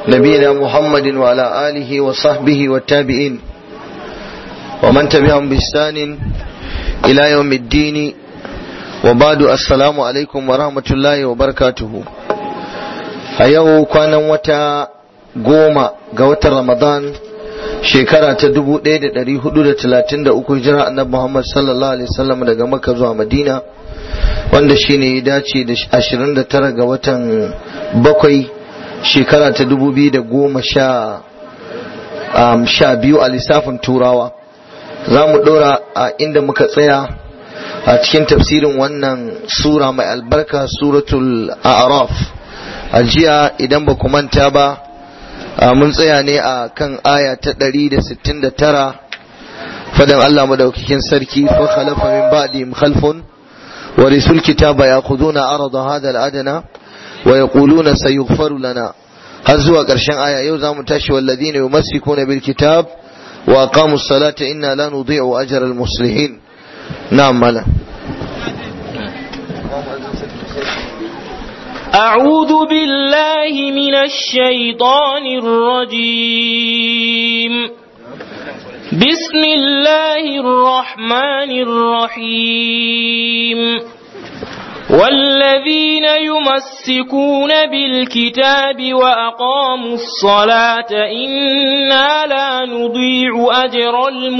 نبينا محمد وعلى آله وصحبه والتابعين ومن تبعهم بإحسان إلى يوم الدين وبعد السلام عليكم ورحمة الله وبركاته أيوه كان وتا goma ga watan Ramadan shekara ta dubu ɗaya da ɗari hudu da talatin da uku hijira annabi Muhammad sallallahu alaihi wasallam daga Makka zuwa Madina wanda shine ya dace da ashirin da tara ga watan bakwai shekara ta dubu biyu da goma sha sha biyu a lissafin turawa za mu ɗora a inda muka tsaya a cikin tafsirin wannan sura mai albarka suratul a'raf a jiya idan ba ku manta ba mun tsaya ne a kan aya ta 169 fadan Allah madaukakin sarki fa khalafa min ba'dihim khalfun wa risul kitaba ya'khuduna arada hadha al-adna wa yaquluna sayughfaru lana har zuwa ƙarshen aya yau zamu tashi walladhina yumassikuna bil kitab wa aqamu as-salata inna la nudhi'u ajra al-muslihin na'am mala أعوذ بالله من الشيطان الرجيم بسم الله الرحمن الرحيم والذين يمسكون بالكتاب وأقاموا الصلاة إنا لا نضيع أجر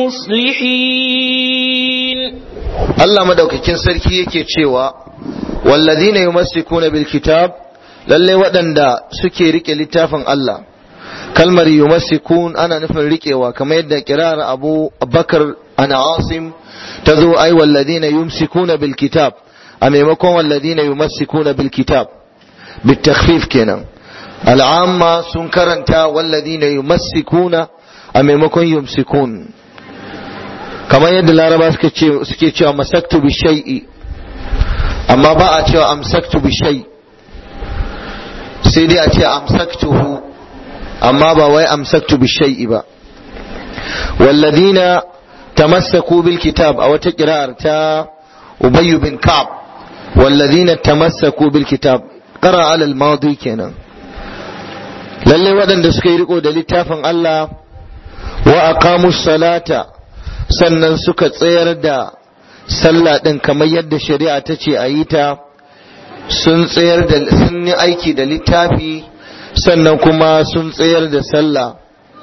المصلحين الله مدوككين سركي يكي تشيوا والذين يمسكون بالكتاب lalle waɗanda suke rike littafin Allah kalmar yumassikun ana nufin rikewa kamar yadda kirar Abu Bakar ana Asim ta zo ai walladina yumsikuna bil kitab a maimakon walladina yumassikuna bil kitab bitakhfif kenan al'amma sun karanta walladina yumassikuna a maimakon yumsikun kamar yadda laraba suke cewa masaktu bi shay'i amma ba a cewa amsaktu bi shay sai dai a ce amsaktuhu amma ba wai amsaktu bi shay'i ba walladina tamassaku bil kitab a wata kira'ar ta ubayy bin ka'ab walladina tamassaku bil kitab qara ala al madi kenan lalle waɗanda suka yi riko da littafin Allah wa aqamus salata sannan suka tsayar da sallah ɗin kamar yadda shari'a ta ce a yi ta sun tsayar da sun yi aiki da littafi sannan kuma sun tsayar da sallah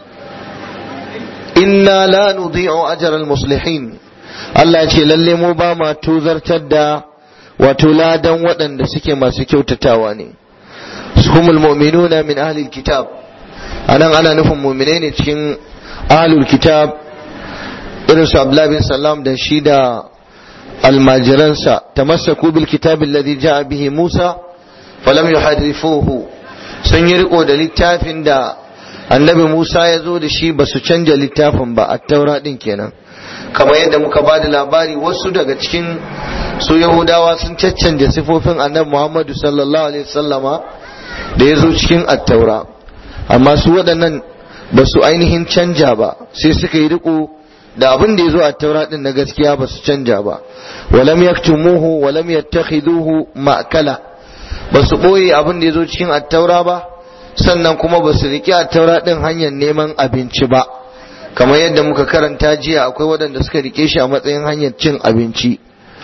inna la nudhi'u ajral muslihin Allah ce lalle mu ba ma tuzartar da wato ladan waɗanda suke masu kyautatawa ne humul mu'minuna min ahlil kitab anan ana nufin mu'minai ne cikin ahlul kitab irin su Abdullah bin Salam da shi da almajiransa tamassaku bil kitab alladhi ja'a bihi Musa falam yuharrifuhu sun yi riko da littafin da annabi Musa ya zo da shi ba su canja littafin ba at-taura din kenan kamar yadda muka ba da labari wasu daga cikin su Yahudawa sun caccanja sifofin annabi Muhammadu sallallahu alaihi wasallama da ya zo cikin at-taura amma su waɗannan ba su ainihin canja ba sai suka yi riko da abin da ya zo a taura din na gaskiya ba su canja ba walam yaktumuhu walam yattakhiduhu ma'kala ba su boye abin da ya zo cikin attaura ba sannan kuma ba su riƙe attaura din hanyar neman abinci ba kamar yadda muka karanta jiya akwai waɗanda suka rike shi a matsayin hanyar cin abinci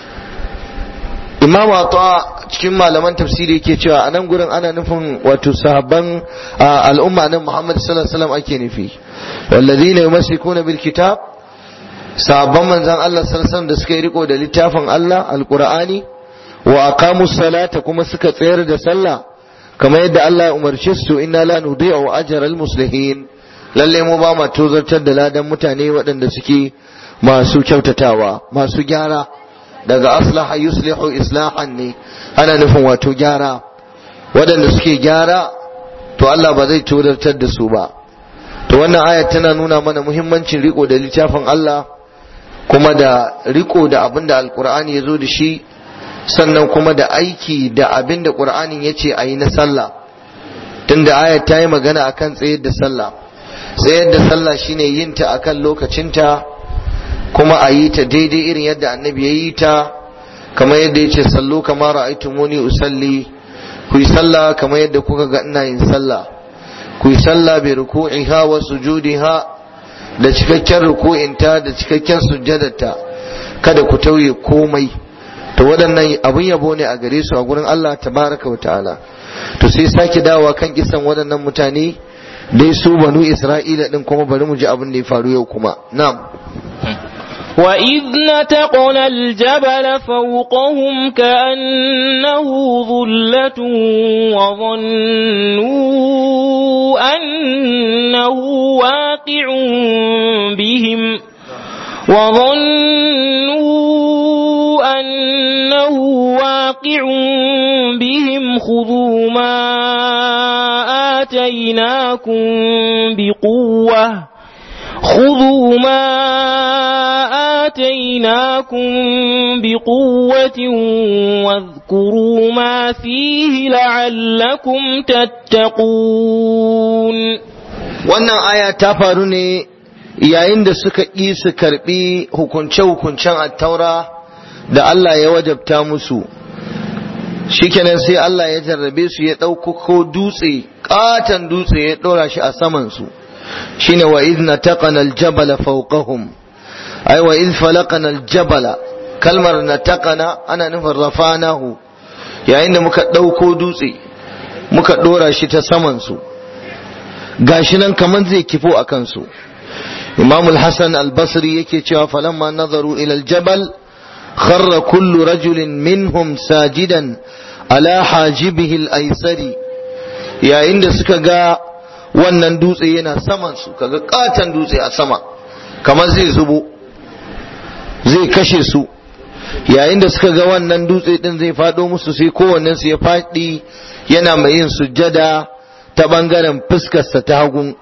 imam ata cikin malaman tafsiri yake cewa a nan gurin ana nufin wato sahabban al'umma nan muhammad sallallahu alaihi wasallam ake nufi والذين يمسكون بالكتاب sabon manzan Allah sallallahu da suka yi riko da littafin Allah alqur'ani wa aqamu salata kuma suka tsayar da sallah kamar yadda Allah ya umarce su inna la nudi'u ajral muslihin lalle mu ba ma tozartar da ladan mutane waɗanda suke masu kyautatawa masu gyara daga aslaha yuslihu islahan ne ana nufin wato gyara waɗanda suke gyara to Allah ba zai tozartar da su ba to wannan ayat tana nuna mana muhimmancin riko da littafin Allah kuma da riko da abin da alkur'ani ya zo da shi sannan kuma da aiki da abin da ƙur'anin ya ce a yi na sallah tunda ayat ta yi magana akan tsayar da sallah tsayar da sallah shine yin ta akan lokacinta kuma a yi ta daidai irin yadda annabi ya yi ta kamar yadda ya ce sallu kamar ra'aytumuni usalli ku yi sallah kamar yadda kuka ga ina yin sallah ku yi sallah bi ruku'iha wa sujudiha da cikakken ruku'inta da cikakken sujjadarta kada ku tauye komai to waɗannan abin yabo ne a gare su a gurin Allah tabaraka wa ta'ala to sai sake dawowa kan kisan waɗannan mutane dai su banu Isra'ila din kuma bari mu ji abin da ya faru yau kuma na'am وإذ نتقنا الجبل فوقهم كأنه ظلة وظنوا أنه واقع بهم وظنوا أنه واقع بهم خذوا ما آتيناكم بقوة خذوا ما آتيناكم بقوة واذكروا ما فيه لعلكم تتقون wannan aya ta faru ne yayin da suka ƙi su karɓi hukunce-hukuncen attaura da Allah ya wajabta musu shikenan sai Allah ya jarrabe su ya ɗauko dutse ƙaton dutse ya ɗora shi a samansu shine wa idh nataqana aljabala fawqahum ay wa idh falaqana aljabala kalmar nataqana ana nufin rafanahu yayin da muka ɗauko dutse muka ɗora shi ta samansu gashi nan kaman zai kifo a kansu imam al-hasan al-basri yake cewa falamma nazaru ila al-jabal kharra kullu rajulin minhum sajidan ala hajibihi al-aysari yayin da suka ga wannan dutse yana saman su kaga katan dutse a sama kamar zai zubo zai kashe su yayin da suka ga wannan dutse din zai fado musu sai kowannen su ya faɗi yana mai yin sujjada ta bangaren fuskarsa ta hagun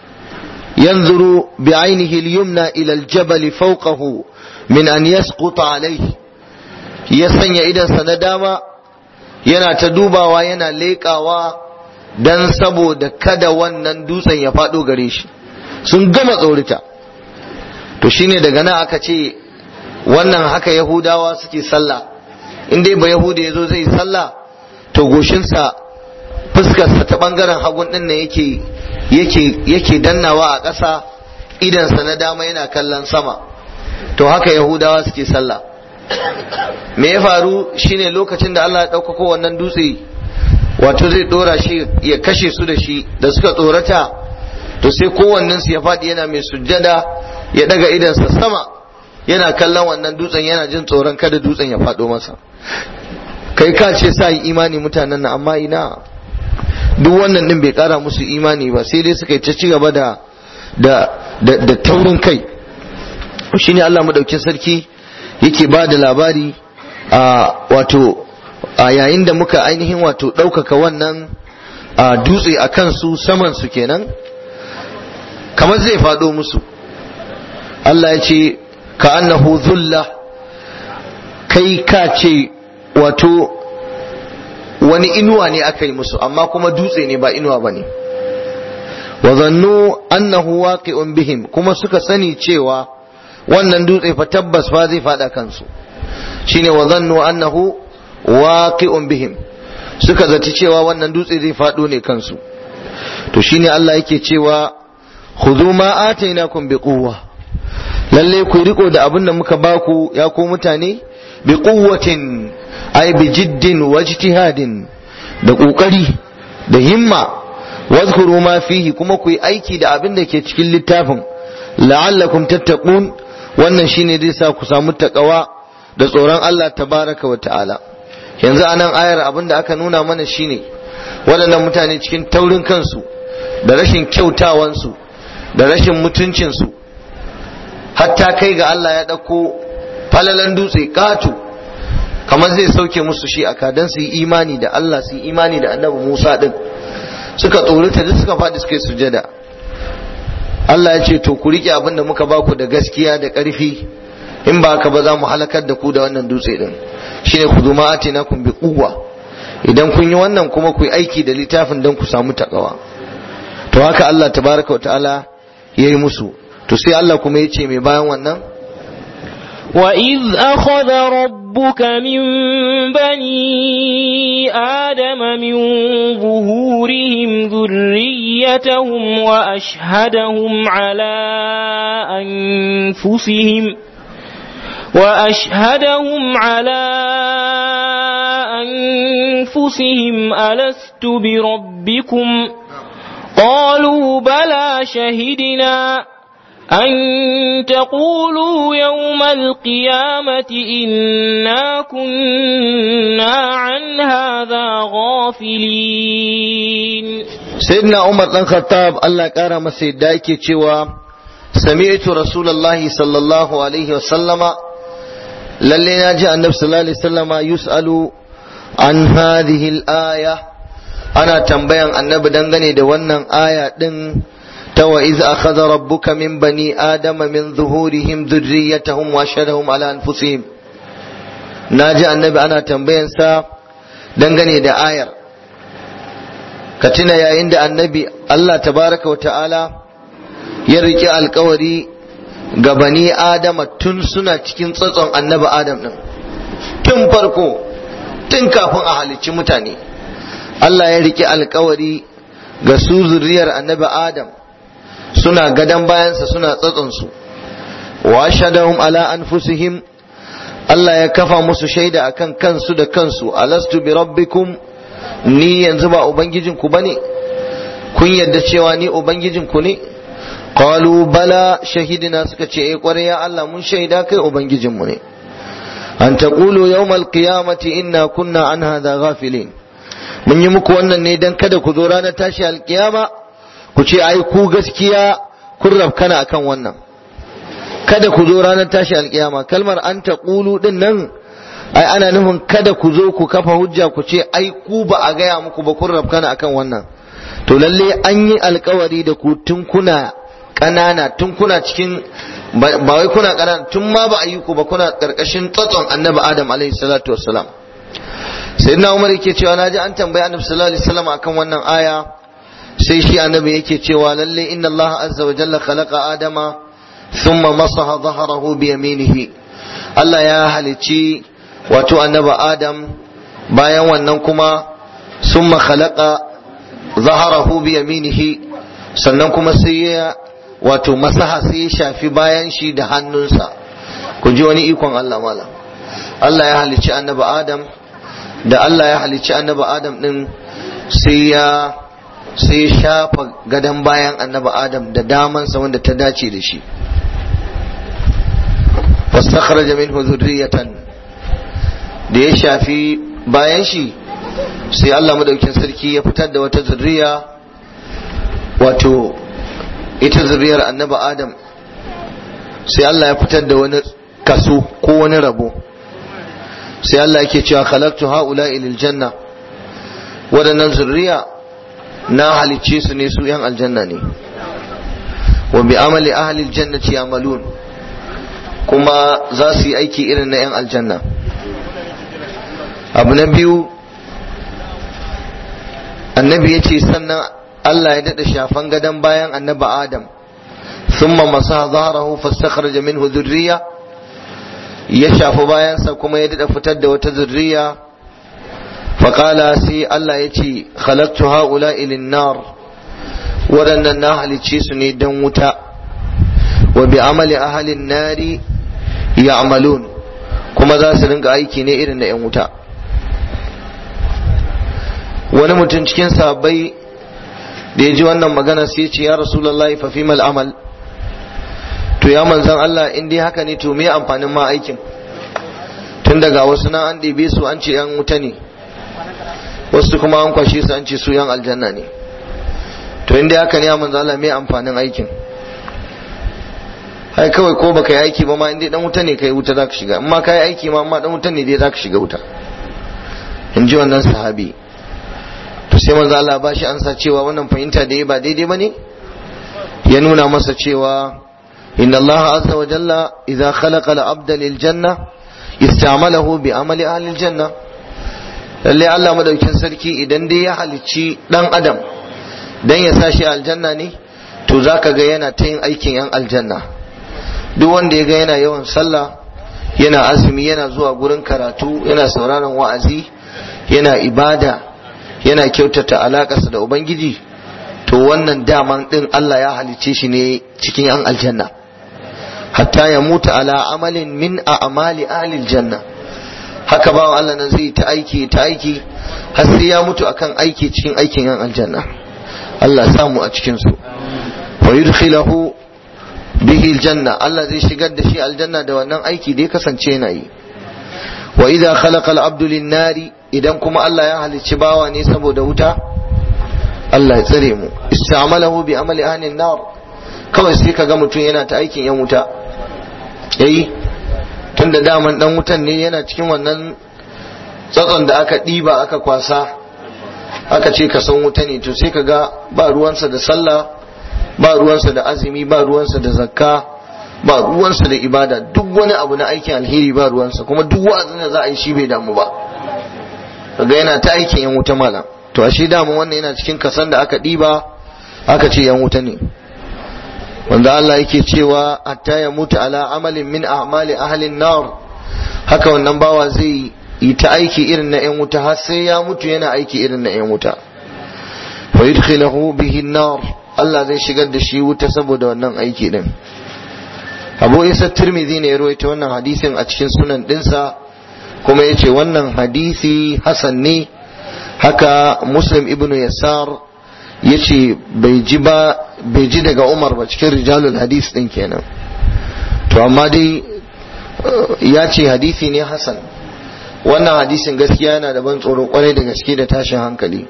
yanzuru bi ainihi al-yumna ila al-jabal fawqahu min an yasquta alayhi ya sanya idansa na dama yana ta dubawa yana leƙawa dan saboda kada wannan dutsen ya faɗo gare shi sun gama tsorita to shine daga nan aka ce wannan haka yahudawa suke sallah in dai ba yahuda ya zo zai sallah to goshinsa fuskarsa ta bangaren hagun din ne yake yake yake dannawa a ƙasa idansa na dama yana kallon sama to haka yahudawa suke sallah me ya faru shine lokacin da Allah ya ɗaukako wannan dutse wato zai ɗora shi ya kashe su da shi da suka tsorata to sai kowannen su ya faɗi yana mai sujjada ya ɗaga idansa sama yana kallon wannan dutsen yana jin tsoron kada dutsen ya faɗo masa kai ka ce sa yi imani mutanen nan amma ina duk wannan din bai kara musu imani ba sai dai suka yi ta ci gaba da da da taurin kai shine Allah madaukin sarki yake ba da labari a wato a yayin da muka ainihin wato ɗaukaka wannan a dutse a kansu saman su kenan kamar zai faɗo musu Allah ya ce ka annahu zulla kai ka ce wato wani inuwa ne aka yi musu amma kuma dutse ne ba inuwa ba ne wa zannu annahu waqi'un bihim kuma suka sani cewa wannan dutse fa tabbas fa zai fada kansu shine wa zannu annahu waqi'un bihim suka zaci cewa wannan dutse zai fado ne kansu to shine Allah yake cewa khudhu ma atainakum biquwwa lalle ku riko da abin da muka baku ya ku mutane bi quwwatin ay bi jiddin wa ijtihadin da kokari da himma wadhkuru ma fihi kuma ku yi aiki da abin da ke cikin littafin la'allakum tattaqun wannan shine zai sa ku samu takawa da tsoron Allah tabaraka wa ta'ala yanzu anan ayar abin da aka nuna mana shine waɗannan mutane cikin taurin kansu da rashin kyautawansu da rashin mutuncinsu hatta kai ga Allah ya ɗauko falalan dutse ƙato kamar zai sauke musu shi aka dan su yi imani da Allah su yi imani da annabi Musa din suka tsorata duk suka faɗi suka yi sujada Allah ya ce to ku riƙe abin da muka baku da gaskiya da ƙarfi in ba haka ba za mu halakar da ku da wannan dutse din shine ku zuma atina kun bi quwwa idan kun yi wannan kuma ku yi aiki da littafin dan ku samu takawa to haka Allah tabaraka wa ta'ala yayi musu to sai Allah kuma ya ce mai bayan wannan وإذ أخذ ربك من بني آدم من ظهورهم ذريتهم وأشهدهم على أنفسهم وأشهدهم على أنفسهم ألست بربكم قالوا بلى شهدنا أن تقولوا يوم القيامة إنا كنا عن هذا غافلين سيدنا عمر بن الخطاب الله كرم مسيدا yake cewa sami'tu rasulullahi sallallahu alaihi wasallama lalle na ji annabi sallallahu alaihi wasallama yus'alu an hadhihi al-aya ana tambayan annabi dangane da wannan aya din ta wa iz akhadha rabbuka min bani adama min zuhurihim dhurriyyatahum wa ashhadahum ala anfusihim naji annabi ana tambayan sa dangane da ayar ka tuna yayin da annabi Allah tabaraka wa ta'ala ya riƙe alkawari ga bani adama tun suna cikin tsatson annabi adam din tun farko tun kafin a halicci mutane Allah ya riƙe alkawari ga su zuriyar annabi adam suna gadon bayansa suna tsatsonsu wa shadahum ala anfusihim Allah ya kafa musu shaida akan kansu da kansu alastu bi rabbikum ni yanzu ba ubangijinku bane kun yadda cewa ni ubangijinku ne qalu bala shahidina suka ce eh kwarai ya Allah mun shaida kai ubangijinmu ne an taqulu yawmal qiyamati inna kunna an hadha ghafilin mun yi muku wannan ne dan kada ku zo ranar tashi alkiyama ku ce ai ku gaskiya kun rafkana akan wannan kada ku zo ranar tashi alkiyama kalmar an taqulu din nan ai ana nufin kada ku zo ku kafa hujja ku ce ai ku ba a gaya muku ba kun rafkana akan wannan to lalle an yi alkawari da ku tun kuna ƙanana tun kuna cikin ba wai kuna ƙanana tun ma ba a yi ku ba kuna ƙarƙashin tsatson annabi adam alaihi salatu wassalam sayyidina umar yake cewa naji an tambayi annabi sallallahu alaihi wasallam akan wannan aya sai shi annabi yake cewa lalle inna allah azza wa jalla khalaqa adama thumma masaha dhahrahu bi yaminihi Allah ya halicci wato annabi adam bayan wannan kuma summa khalaqa dhahrahu bi yaminihi sannan kuma sai ya wato masaha sai ya shafi bayan shi da hannunsa ku ji wani ikon Allah malam Allah ya halicci annabi Adam da Allah ya halicci annabi Adam din sai ya sai ya shafa gadon bayan annabi Adam da damansa wanda ta dace da shi fastakhraja minhu dhurriyatan da ya shafi bayan shi sai Allah madaukin sarki ya fitar da wata zurriya wato ita zuriyar annabi adam sai Allah ya fitar da wani kaso ko wani rabo sai Allah yake cewa khalaqtu haula lil janna waɗannan zurriya na halicce su ne su yan aljanna ne wa bi amali ahli aljannati yamalun kuma za su yi aiki irin na yan aljanna abu na biyu annabi ya ce sannan Allah ya daɗa shafan gadon bayan annabi Adam thumma masa zaharahu fastakhraja minhu dhurriya ya shafi bayansa kuma ya daɗa fitar da wata zurriya faƙala sai Allah ya ce khalaqtu haula ilin nar waɗannan na halicce su ne don wuta wa bi amali ahalin nari ya'malun kuma za su ringa aiki ne irin na 'yan wuta wani mutum cikin sahabbai da ya ji wannan magana sai ce ya rasulullahi fa fimal amal to ya manzan Allah in dai haka ne to me amfanin ma aikin tun daga wasu na an ɗebe su an ce yan wuta ne wasu kuma an kwashe su an ce su yan aljanna ne to in dai haka ne ya manzan Allah me amfanin aikin ai kawai ko baka yi aiki ba ma in dai dan wuta ne kai wuta zaka shiga in ma kai aiki ma amma dan wuta ne dai zaka shiga wuta in ji wannan sahabi to sai manzo Allah ba shi ansa cewa wannan fahimta da ya ba daidai bane ya nuna masa cewa inna Allah azza wa jalla idza khalaqa al-abda lil janna istamalahu bi amali ahli al-janna lalle Allah madaukin sarki idan dai ya halicci dan adam dan ya sa shi aljanna ne to zaka ga yana ta yin aikin yan aljanna duk wanda ya ga yana yawan sallah yana azumi yana zuwa gurin karatu yana sauraron wa'azi yana ibada yana kyautata alakarsa da ubangiji to wannan daman din Allah ya halicce shi ne cikin yan aljanna hatta ya mutu ala amalin min a'mali ahli janna haka bawan Allah nan zai ta aiki ta aiki har sai ya mutu akan aiki cikin aikin yan aljanna Allah samu a cikin su wa yudkhilahu bihi aljanna Allah zai shigar da shi aljanna da wannan aiki da ya kasance yana yi wa idza khalaqa al-abdu lin-nari idan kuma Allah ya halicci bawa ne saboda wuta Allah ya tsare mu istamalahu bi amali ahli nar kawai sai kaga mutum yana ta aikin yan wuta yayi tunda daman dan wutan ne yana cikin wannan tsatson da aka ɗiba aka kwasa aka ce ka san wuta ne to sai kaga ba ruwansa da sallah ba ruwansa da azumi ba ruwansa da zakka ba ruwansa da ibada duk wani abu na aikin alheri ba ruwansa kuma duk wa'azin da za a yi shi bai damu ba kaga yana ta aikin yan wuta malam to ashe dama wannan yana cikin kasan da aka ɗiba aka ce yan wuta ne wanda Allah yake cewa hatta ya mutu ala amalin min a'mali ahlin nar haka wannan bawa zai yi ta aiki irin na yan wuta har sai ya mutu yana aiki irin na yan wuta fa yudkhilahu bihi nar Allah zai shigar da shi wuta saboda wannan aiki din Abu Isa Tirmidhi ne ya rawaita wannan hadisin a cikin sunan dinsa kuma yace wannan hadisi hasan ne haka Muslim ibn Yasar yace bai ji ba bai ji daga Umar ba cikin rijalul hadis din kenan to amma dai ya ce hadisi ne hasan wannan hadisin gaskiya yana da ban tsoro kwarai da gaske da tashin hankali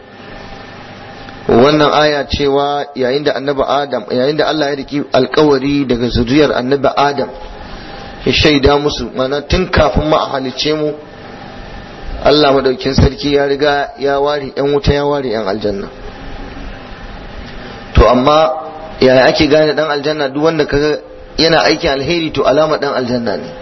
wannan aya cewa yayin da annabi adam yayin da Allah ya riki alkawari daga zuriyar annabi adam ya shaida musu mana tun kafin ma a halice mu Allah madaukin sarki ya riga ya ware yan wuta ya ware yan aljanna to amma yaya ake gane dan aljanna duk wanda kaga yana aikin alheri to alama dan aljanna ne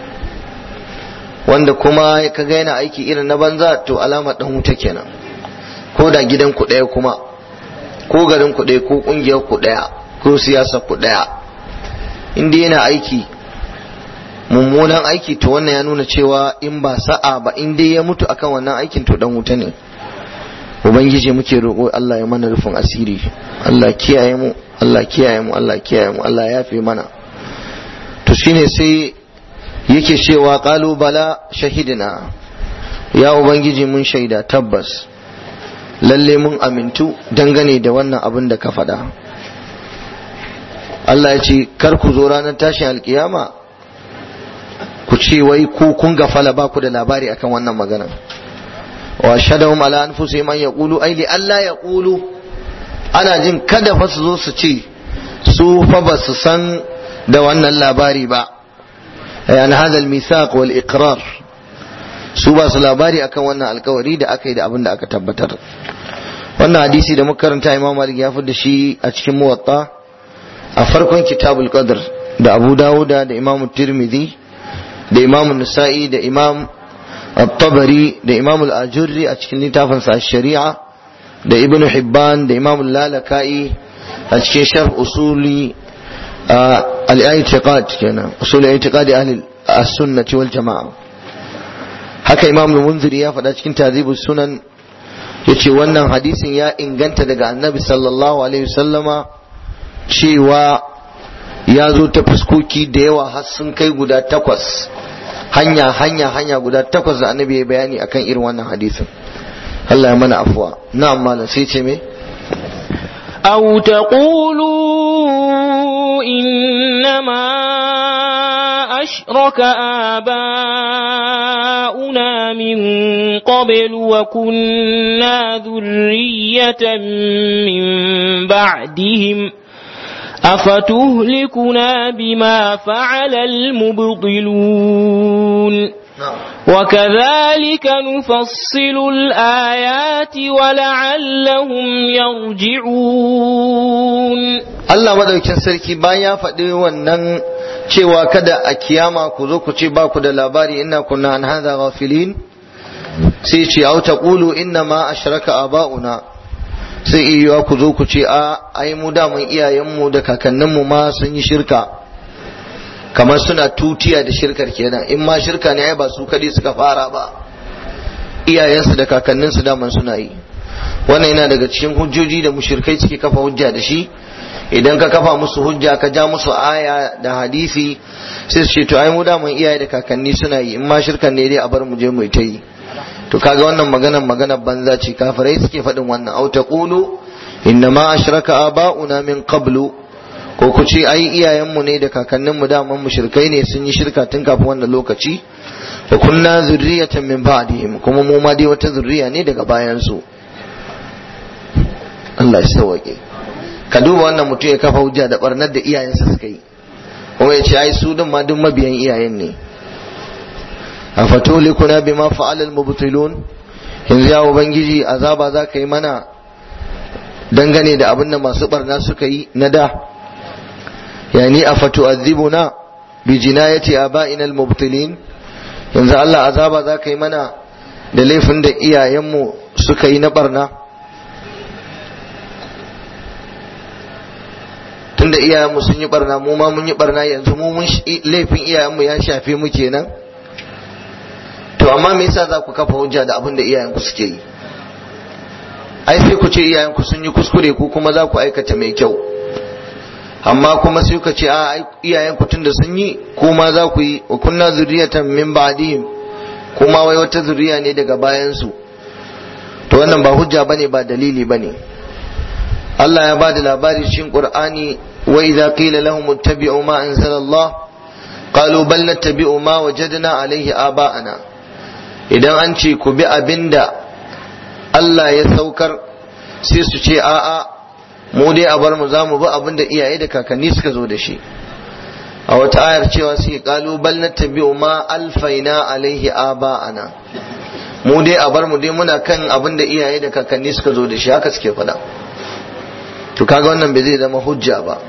wanda kuma kaga yana aiki irin na banza to alama dan wuta kenan ko da gidan ku ɗaya kuma ko garin ku ɗaya ko ƙungiyar ku ɗaya ko siyasa ku ɗaya inda yana aiki mummunan aiki to wannan ya nuna cewa in ba sa'a ba in dai ya mutu akan wannan aikin to dan wuta ne ubangiji muke roƙo Allah ya mana rufin asiri Allah kiyaye mu Allah kiyaye mu Allah kiyaye mu Allah ya fi mana to shine sai yake cewa qalu bala shahidina ya ubangiji mun shaida tabbas lalle mun amintu dangane da wannan abin da ka faɗa Allah ya ce kar ku zo ranar tashin alkiyama ku ce wai ku kun gafala ba ku da labari akan wannan magana wa shadahum ala anfusihim an yaqulu ay li alla yaqulu ana jin kada fa su zo su ce su fa ba su san da wannan labari ba an hada al-mithaq wal iqrar su ba su labari akan wannan alkawari da aka yi da abin da aka tabbatar wannan hadisi da muka karanta imam malik ya da shi a cikin muwatta a farkon kitabul qadr da abu dawuda da imam tirmidhi da imam nasa'i da imam at-tabari da imam al-ajurri a cikin littafin sa shari'a da ibnu hibban da imam lalaka'i a cikin sharh usuli al-i'tiqad kenan usul i'tiqad ahli as-sunnah wal jama'a haka imam al-munziri ya faɗa cikin tazibus sunan yace wannan hadisin ya inganta daga annabi sallallahu alaihi wasallama cewa ya zo ta fuskoki da yawa har sun kai guda takwas hanya hanya hanya guda takwas da annabi ya bayani akan irin wannan hadisin Allah ya mana afuwa na'am malam sai ce me أو تقولوا إنما أشرك آباؤنا من قبل وكنا ذرية من بعدهم أفتهلكنا بما فعل المبطلون وكذلك نفصل الآيات ولعلهم يرجعون Allah madaukin sarki bayan ya faɗi wannan cewa kada a kiyama ku zo ku ce ba ku da labari inna kunna an hadha ghafilin sai ce au taqulu inna ma ashraka aba'una sai iya ku zo ku ce a ai mu da mun iyayenmu da kakanninmu ma sun yi shirka kamar suna tutiya da shirkar kenan in ma shirka ne ai ba su kadai suka fara ba iyayensu da kakanninsu daman suna yi wannan yana daga cikin hujjoji da mushrikai suke kafa hujja da shi idan ka kafa musu hujja ka ja musu aya da hadisi sai su ce to ai mu daman iyaye da kakanni suna yi in ma shirkan ne dai a bar mu je mu ta yi to kaga wannan maganar maganar banza ce kafirai suke faɗin wannan au taqulu inna ma ashraka aba'una min qablu ko ku ce ai iyayenmu ne da kakanninmu daman mushrikai ne sun yi shirka tun kafin wannan lokaci wa kunna zurriyatan min ba'dihim kuma mu ma dai wata zurriya ne daga bayan su Allah ya sauke ka duba wannan mutum ya kafa hujja da barnar da iyayensa suka yi kuma ya ce ai su din ma duk mabiyan iyayen ne afatulikuna bima fa'ala al-mubtilun yanzu ya ubangiji azaba za ka yi mana dangane da abin da masu barna suka yi na da yani afatu'adhibuna bi jinayati aba'ina al-mubtilin yanzu Allah azaba za ka yi mana da laifin da iyayenmu suka yi na barna tunda iyayenmu sun yi barna mu ma mun yi barna yanzu mu mun laifin iyayenmu ya shafe mu kenan to amma me yasa za ku kafa hujja da abin da iyayenku suke yi ai sai ku ce iyayenku sun yi kuskure ku kuma za ku aikata mai kyau amma kuma sai ku ce a iyayenku tunda sun yi kuma za ku yi wa kunna zuriyatan min ba'dihim kuma wai wata zuriya ne daga bayan su to wannan ba hujja bane ba dalili bane Allah ya bada labari cikin Qur'ani wa idza qila lahum ittabi'u ma anzala Allah qalu bal nattabi'u ma wajadna alayhi aba'ana idan an ce ku bi abinda Allah ya saukar sai su ce a'a mu dai a bar mu za mu bi abinda iyaye da kakanni suka zo da shi a wata ayar cewa sai qalu bal nattabi'u ma alfaina alaihi aba'ana mu dai a bar mu dai muna kan abinda iyaye da kakanni suka zo da shi haka suke faɗa to kaga wannan bai zai zama hujja ba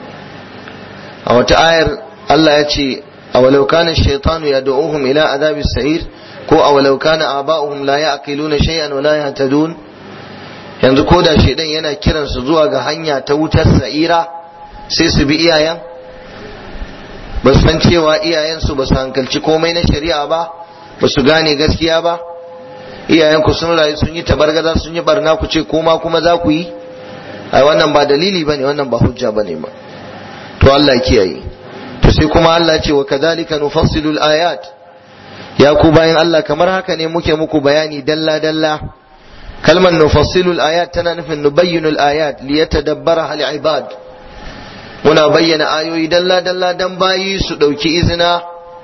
a wata ayar Allah ya ce awalau kana shaytanu yad'uhum ila adabis sa'ir ko awalau kana aba'uhum la ya'qiluna shay'an wa la yahtadun yanzu ko da shedan yana kiran su zuwa ga hanya ta wutar sa'ira sai su bi iyayen ba su san cewa iyayen su ba su hankalci komai na shari'a ba ba su gane gaskiya ba iyayen ku sun rayu sun yi tabargaza sun yi barna ku ce koma kuma za ku yi ai wannan ba dalili bane wannan ba hujja bane ba to Allah kiyaye to sai kuma Allah ce wa kadhalika nufassilu al-ayat ya ku bayan Allah kamar haka ne muke muku bayani dalla dalla kalmar nufassilu al-ayat tana nufin nubayyinu al-ayat liyatadabbara al-ibad muna bayyana ayoyi dalla dalla dan bayi su dauki izina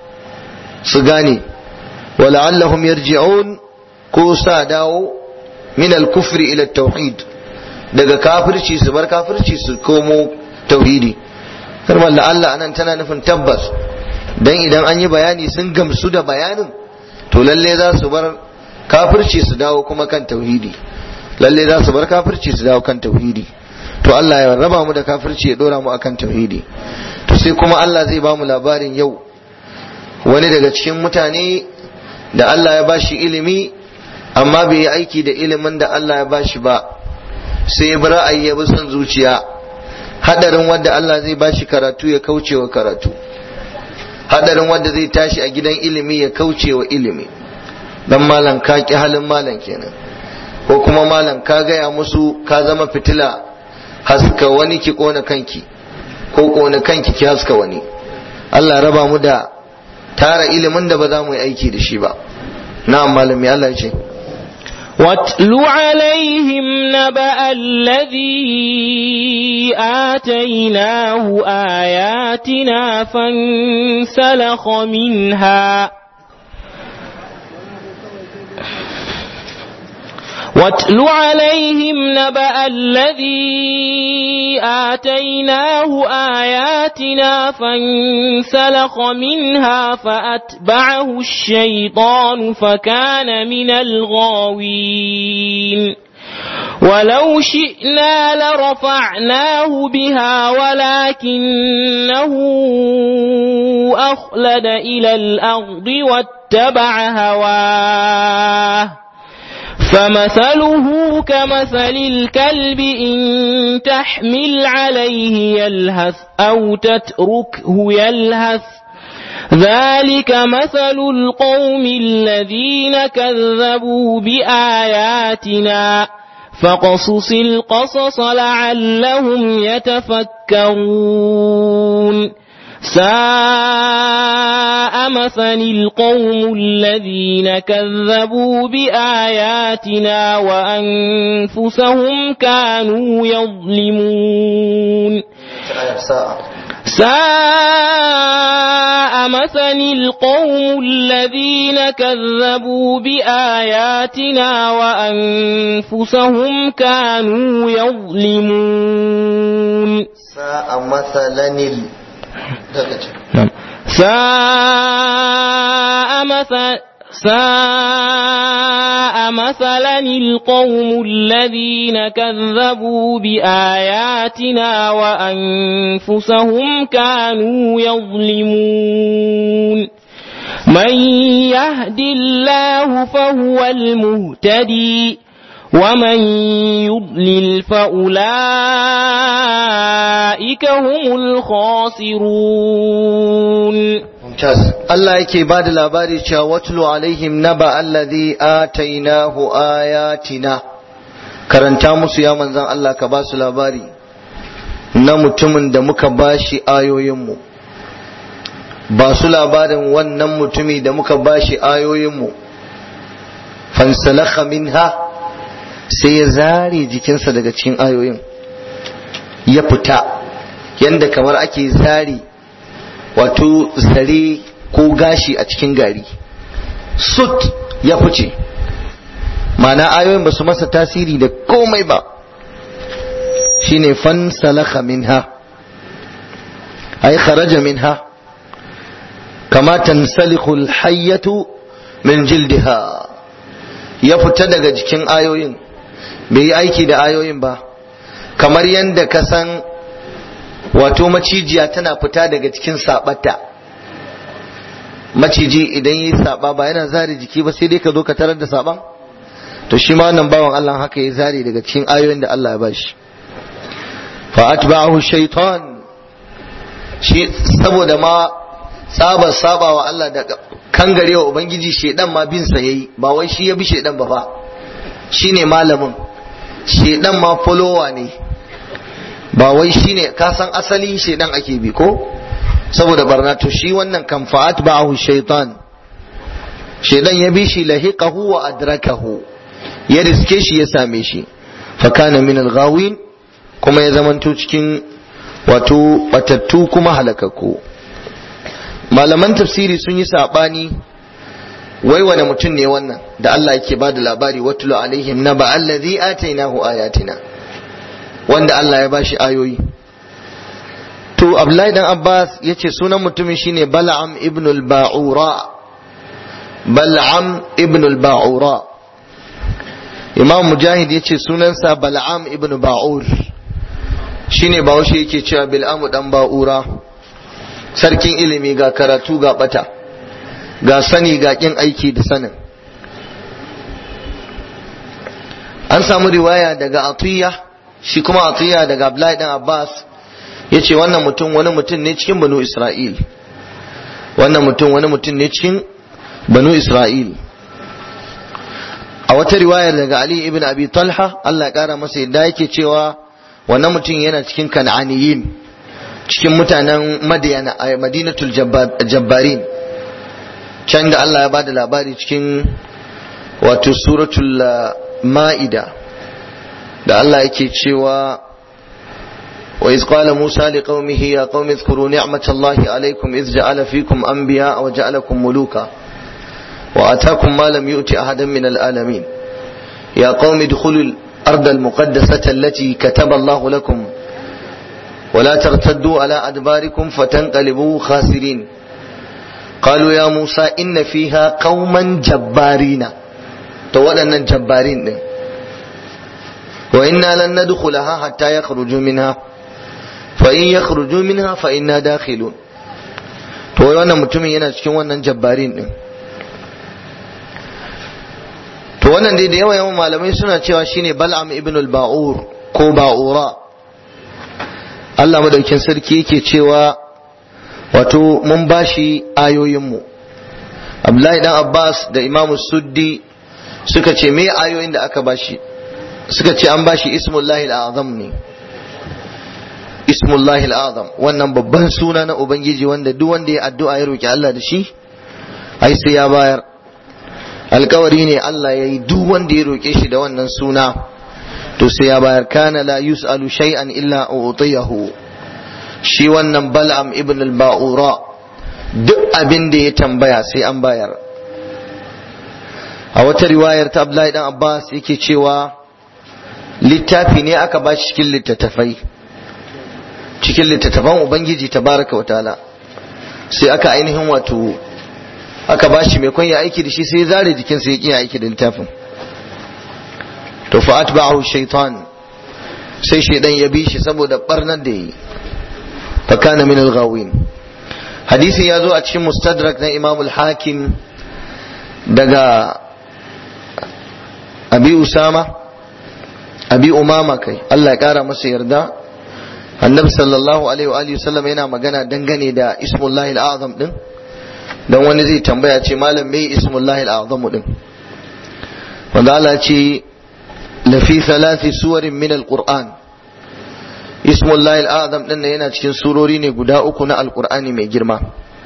su gane wa la'allahum yarji'un ko sa dawo min al-kufri ila at-tauhid daga kafirci su bar kafirci su komo tauhidi kalmar da Allah anan tana nufin tabbas dan idan an yi bayani sun gamsu da bayanin to lalle za su bar kafirci su dawo kuma kan tauhidi lalle za su bar kafirci su dawo kan tauhidi to Allah ya raba mu da kafirci ya dora mu akan tauhidi to sai kuma Allah zai ba mu labarin yau wani daga cikin mutane da Allah ya bashi ilimi amma bai yi aiki da ilimin da Allah ya bashi ba sai bi ra'ayi ya bi son zuciya hadarin wanda Allah zai bashi karatu ya kauce wa karatu hadarin wanda zai tashi a gidan ilimi ya kauce wa ilimi dan malam ka ki halin malam kenan ko kuma malam ka gaya musu ka zama fitila haska wani ki kona kanki ko kona kanki ki haska wani Allah raba mu da tara ilimin da ba za mu yi aiki da shi ba na'am malami Allah ya ce واتل عليهم نبأ الذي آتيناه آياتنا فانسلخ منها واتل عليهم نبأ الذي آتيناه آياتنا فانسلخ منها فأتبعه الشيطان فكان من الغاوين ولو شئنا لرفعناه بها ولكنه أخلد إلى الأرض واتبع هواه فمثله كمثل الكلب إن تحمل عليه يلهث أو تتركه يلهث ذلك مثل القوم الذين كذبوا بآياتنا فقصص القصص لعلهم يتفكرون ساء مثل القوم الذين كذبوا بآياتنا وأنفسهم كانوا يظلمون ساء مثل القوم الذين كذبوا بآياتنا وأنفسهم كانوا يظلمون ساء مثلا ساء مثل ساء مثلا القوم الذين كذبوا بآياتنا وأنفسهم كانوا يظلمون من يهد الله فهو المهتدي ومن يضلل فأولئك هم الخاسرون mumtaz Allah yake ba da labari cewa watlu alaihim naba allazi atainahu ayatina karanta musu ya manzan Allah ka ba su labari na mutumin da muka bashi ayoyinmu ba su labarin wannan mutumi da muka bashi ayoyinmu fansalakha minha sai ya zare jikinsa daga cikin ayoyin ya fita yanda kamar ake zare wato zare ko gashi a cikin gari sut ya fice ma'ana ayoyin ba su masa tasiri da komai ba shine fan salaka minha ay kharaja minha kama tansaliku alhayyatu min jildiha ya fita daga jikin ayoyin bai yi aiki da ayoyin ba kamar yadda ka san wato macijiya tana fita daga cikin sabata maciji idan yi saba ba yana zare jiki ba sai dai ka zo ka tarar da saban to shi ma wannan bawan Allah haka ya zare daga cikin ayoyin da Allah ya bashi fa atba'ahu shaytan shi saboda ma tsabar sabawa Allah da kangarewa ubangiji shedan ma bin sa yayi ba wai shi ya bi shedan ba fa shine malamin shedan ma follower ne ba wai shine ka san asali shedan ake bi ko saboda barna to shi wannan kan fa'at ba'ahu shaytan shedan ya bi shi lahiqahu wa adrakahu ya riske shi ya same shi fa kana min al-ghawin kuma ya zamanto cikin wato batattu kuma halakakku malaman tafsiri sun yi sabani wai wane mutum ne wannan da Allah yake ba da labari watulu alaihim naba allazi atainahu ayatina wanda Allah ya bashi ayoyi to Abdullahi dan Abbas yace sunan mutumin shine Bal'am ibn al-Ba'ura Bal'am ibn al-Ba'ura Imam Mujahid yace sunansa Bal'am ibn Ba'ur shine Bahaushe yake cewa Bil'amu dan Ba'ura sarkin ilimi ga karatu ga bata ga sani ga kin aiki da sanin an samu riwaya daga Atiyya shi kuma Atiyya daga Abdullahi dan Abbas ya ce wannan mutum wani mutum ne cikin banu isra'il wannan mutum wani mutum ne cikin banu isra'il a wata riwayar daga ali ibn abi talha Allah ya kara masa yadda yake cewa wannan mutum yana cikin kan'aniyin cikin mutanen madiyana a madinatul jabbarin can da Allah ya bada labari cikin wato suratul ma'ida da Allah yake cewa وإذ قال موسى لقومه يا قوم اذكروا نعمة الله عليكم إذ جعل فيكم أنبياء وجعلكم ملوكا وآتاكم ما لم يؤت أحدا من العالمين يا قوم ادخلوا الأرض المقدسة التي كتب الله لكم ولا ترتدوا على أدباركم فتنقلبوا خاسرين قالوا يا موسى إن فيها قوما جبارين تولنا جبارين وإنا لن ندخلها حتى يخرجوا منها فإن يخرجوا منها فإنا داخلون to wannan mutumin yana cikin wannan jabbarin din to wannan dai da yawa yawan malamai suna cewa shine Bal'am ibn al-Ba'ur ko Ba'ura Allah madaukin sarki yake cewa wato mun bashi ayoyinmu abdullahi dan abbas da imamu suddi suka ce me ayoyin da aka bashi suka ce an bashi ismullahi al'azam ne ismullahi al'azam wannan babban suna na ubangiji wanda duk wanda ya addu'a ya roki Allah da shi ai sai ya bayar alkawari ne Allah ya yi duk wanda ya roke shi da wannan suna to sai ya bayar kana la yus'alu shay'an illa utiyahu shi wannan bal'am ibn al-ba'ura duk abin da ya tambaya sai an bayar a wata riwayar ta Abdullahi dan Abbas yake cewa littafi ne aka ba shi cikin littattafai cikin littattafan ubangiji tabaraka wa ta'ala sai aka ainihin wato aka ba shi mai ya aiki da shi sai zare jikinsa ya ƙi aiki da littafin to fa atba'ahu shaitan sai shaidan ya bi shi saboda barnar da yi fa kana min al-ghawin hadisi ya zo a cikin mustadrak na imam al-hakim daga abi usama abi umama kai Allah ya kara masa yarda annabi sallallahu alaihi wa alihi wasallam yana magana dangane da ismullahi al-azam din dan wani zai tambaya ce malam me ismullahi al-azam din wanda Allah ce lafi thalathi suwarin min al-qur'an ismullahi al-azam din yana cikin surori ne guda uku na al-qur'ani mai girma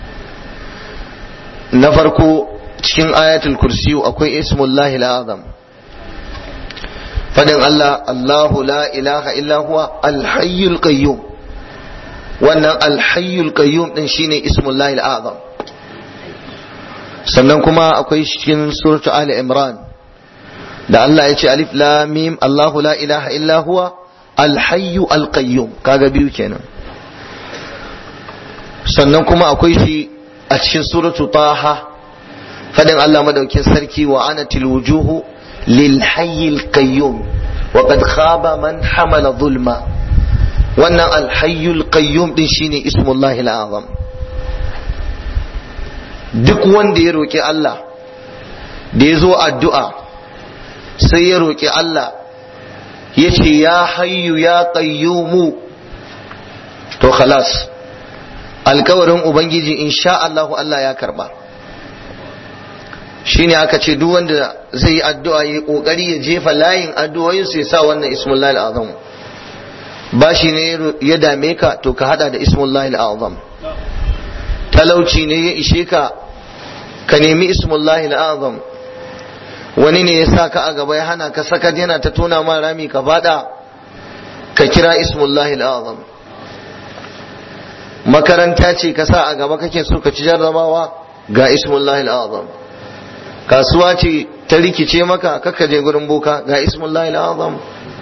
na farko cikin ayatul kursiyu akwai ismullahi al-azam fadin Allah Allahu la ilaha illa huwa al-hayyul qayyum wannan al-hayyul qayyum din shine ismullahi al-azam sannan kuma akwai cikin suratu Ali Imran da Allah ya ce alif lam mim Allahu la ilaha illa huwa al-hayyu al-qayyum kaga biyu kenan sannan kuma akwai shi a cikin suratu Taha fadin Allah madaukin sarki wa anatil wujuhu lil hayyil qayyum wa qad khaba man hamala zulma wannan al-hayyul qayyum din shine ismullahi al-azam duk wanda ya roƙi Allah da ya zo addu'a sai ya roƙi Allah ya ce ya hayyu ya ƙayyumu to khalas alkawarin Ubangiji insha Allahu Allah ya karba shine aka ce duk wanda zai yi addu'a ya ƙoƙari ya jefa layin addu'o'insu ya sa wannan ismullahi al'azam ba shi ne ya dame ka to ka hada da ismullahi al'azam talauci ne ya ishe ka ka nemi ismullahi al'azam wani ne ya sa ka a gaba ya hana ka saka yana ta tona ma rami ka fada ka kira ismullahi al'azam makaranta ce ka sa a gaba kake so ka ci jarrabawa ga ismullahi al'azam kasuwa ce ta rikice maka kaka je gurin boka ga ismullahi al'azam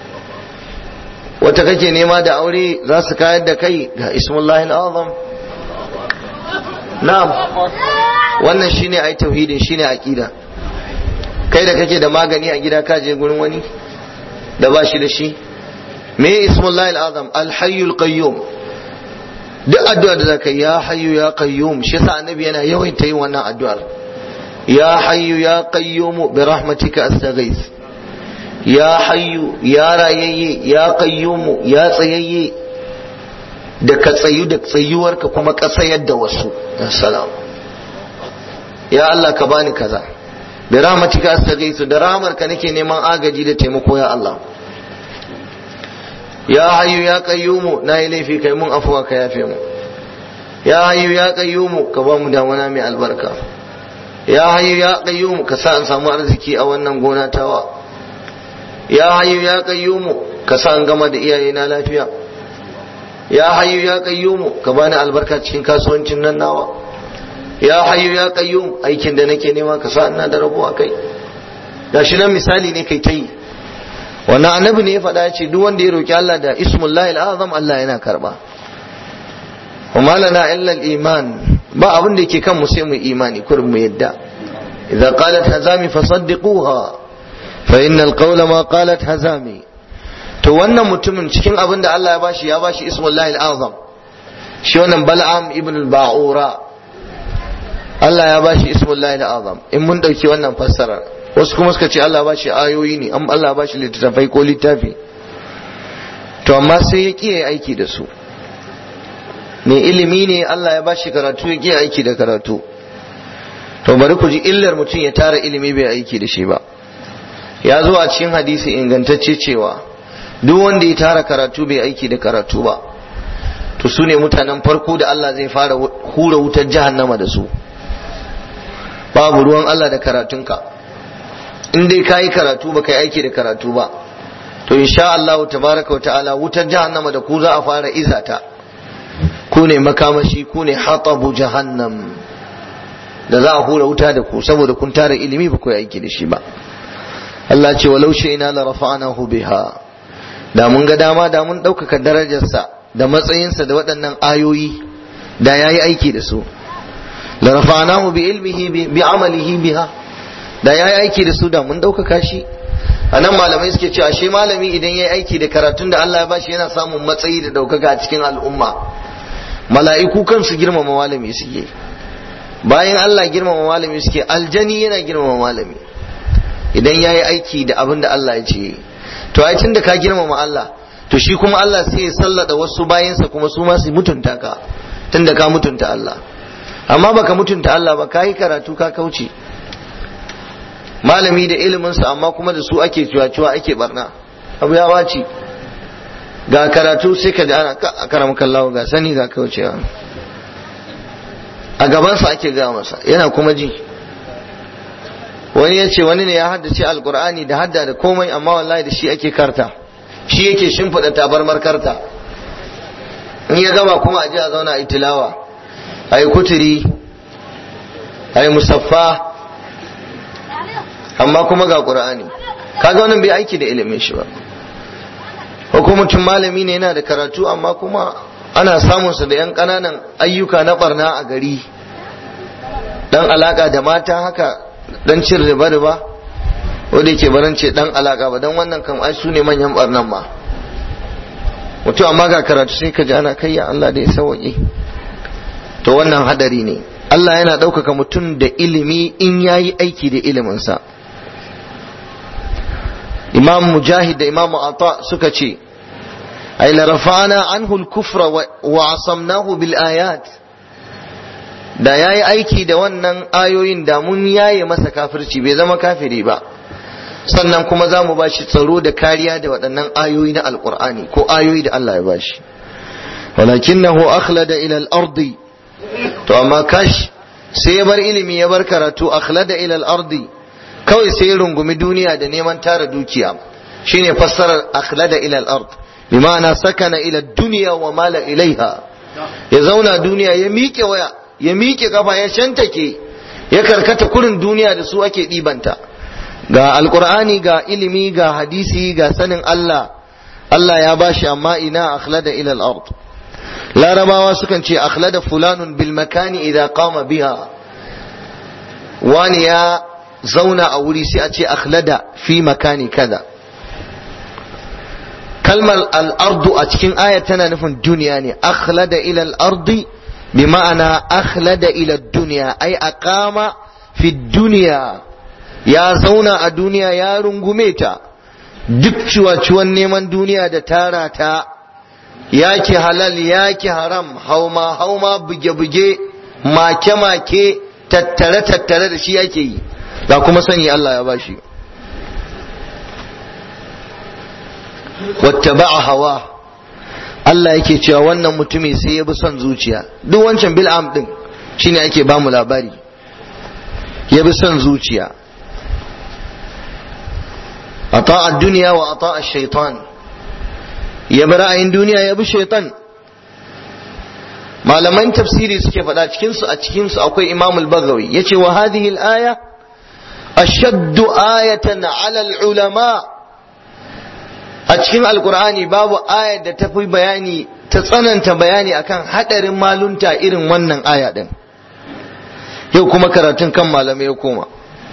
wata kake nema da aure za su kayar da kai ga ismullahi al'azam na'am wannan shine ai tauhidin shine aqida kai da kake da magani a gida ka je gurin wani da ba shi da shi me ismullahi al'azam al-hayyul qayyum duk addu'ar da zaka ya hayyu ya qayyum shi yasa annabi yana yawan ta yin wannan addu'ar ya hayyu ya qayyum bi rahmatika astaghith ya hayyu ya rayayye ya qayyum ya tsayayye da ka tsayu da tsayuwarka kuma ka tsayar da wasu salam ya Allah ka bani kaza bi rahmatika astaghithu da rahmarka nake neman agaji da taimako ya Allah ya hayyu ya qayyumu na yi laifi kai mun afuwa ka yafe mu ya hayyu ya qayyumu ka ba mu damana mai albarka ya hayyu ya qayyumu ka sa an samu arziki a wannan gona tawa ya hayyu ya qayyumu ka sa an gama da iyayena lafiya ya hayyu ya qayyumu ka bani albarka cikin kasuwancin nan nawa ya hayyu ya qayyum aikin da nake nema ka sa ina da rabo a kai gashi nan misali ne kai ta yi wannan annabi ne ya faɗa ce duk wanda ya roki Allah da ismullahi al'azam Allah yana karba kuma lana illa iman ba abin da yake kan mu sai mu imani kurin mu yadda idza qalat hazami fasaddiquha fa innal qawla ma qalat hazami to wannan mutumin cikin abin da Allah ya bashi ya bashi ismullahi al'azam shi wannan bal'am ibn al-ba'ura Allah ya bashi ismullahi al'azam in mun dauki wannan fassara wasu kuma suka ce Allah bashi ayoyi ne an Allah bashi littattafai ko littafi to amma sai ya kiyaye aiki da su mai ilimi ne Allah ya bashi karatu ya ƙi aiki da karatu to bari ku ji illar mutum ya tara ilimi bai aiki da shi ba ya zo a cikin hadisi ingantacce cewa duk wanda ya tara karatu bai aiki da karatu ba to su ne mutanen farko da Allah zai fara hura wutar jahannama da su babu ruwan Allah da karatunka in dai ka yi karatu ba ka yi aiki da karatu ba to insha Allah tabaraka wa ta'ala wutar jahannama da ku za a fara izata ku ne makamashi ku ne hatabu jahannam da za a hura wuta da ku saboda kun tara ilimi ba ku yi aiki da shi ba Allah ce walau ina la rafa'nahu biha da mun ga dama da mun ɗaukaka darajarsa da matsayinsa da waɗannan ayoyi da yayi aiki da su la rafa'nahu bi ilmihi bi amalihi biha da yayi aiki da su da mun ɗaukaka shi anan malamai suke cewa shi malami idan yayi aiki da karatun da Allah ya bashi yana samun matsayi da ɗaukaka a cikin al'umma mala'iku kansu girmama malami suke bayan Allah girmama malami suke aljani yana girmama malami idan ya yi aiki da abin da Allah ya ce to ai tun da ka girmama Allah to shi kuma Allah sai ya sallada wasu bayansa kuma su ma su mutunta ka tun da ka mutunta Allah amma baka mutunta Allah ba ka yi karatu ka kauce malami da iliminsa amma kuma da su ake cuwa-cuwa ake barna abu ya wace ga karatu sai ka ji ana karamu kallawa ga sani ga kaucewa a gabansa ake gaya masa yana kuma ji wani ya ce wani ne ya haddace alkur'ani da hadda da komai amma wallahi da shi ake karta shi yake shimfiɗa tabarmar karta in ya gama kuma a je a zauna a yi tilawa a yi kuturi a yi musaffa amma kuma ga ƙur'ani kaga wannan bai aiki da ilimin shi ba hukumacin malami ne yana da karatu amma kuma ana samunsa da 'yan ƙananan ayyuka na barna a gari dan alaka da mata haka dan cin riba riba wanda yake baran ce dan alaka ba dan wannan kam ai su ne manyan barnan ma mutum amma ga karatu sai ka ji ana kai ya Allah da ya sauke to wannan hadari ne Allah yana ɗaukaka mutum da ilimi in yayi aiki da iliminsa imam mujahid da imam ata suka ce ay la rafa'ana anhu al-kufra wa asamnahu bil ayat da yayi aiki da wannan ayoyin da mun yaye masa kafirci bai zama kafiri ba sannan kuma za mu bashi tsaro da kariya da waɗannan ayoyi na alqur'ani ko ayoyi da Allah ya bashi walakinahu akhlada ila al-ardi to amma kash sai ya bar ilimi ya bar karatu akhlada ila al-ardi kawai sai ya rungumi duniya da neman tara dukiya shine fassarar akhlada ila al-ard bi ma'ana sakana ila dunya wa mala ilaiha ya zauna duniya ya miƙe waya ya miƙe kafa ya shantake ya karkata kurin duniya da su ake ɗibanta ga alqur'ani ga ilimi ga hadisi ga sanin Allah Allah ya bashi amma ina akhlada ila al-ard larabawa sukan ce akhlada fulanun bil makani idan qama biha wani ya zauna a wuri sai a ce akhlada fi makani kaza kalmar al'ardu a cikin aya tana nufin duniya ne akhlada ila al'ardi bi ma'ana akhlada ila duniya ai aqama fi duniya ya zauna a duniya ya rungume ta duk ciwaciwan neman duniya da tara ta yake halal yake haram hauma hauma buge-buge make-make tattare-tattare da shi yake yi ga kuma sani Allah ya bashi wattaba'a hawa Allah yake cewa wannan mutumi sai ya bi son zuciya duk wancan bil'am din shine ake bamu labari ya bi son zuciya ata'a duniya wa ata'a shaitan ya bi ra'ayin duniya ya bi shaitan malaman tafsiri suke faɗa cikinsu a cikinsu akwai imam al-baghawi yace wa hadhihi al-aya ashaddu ayatan 'ala al-ulama a cikin alkur'ani babu ayar da ta fi bayani ta tsananta bayani akan hadarin malunta irin wannan aya din yau kuma karatun kan malamai ya koma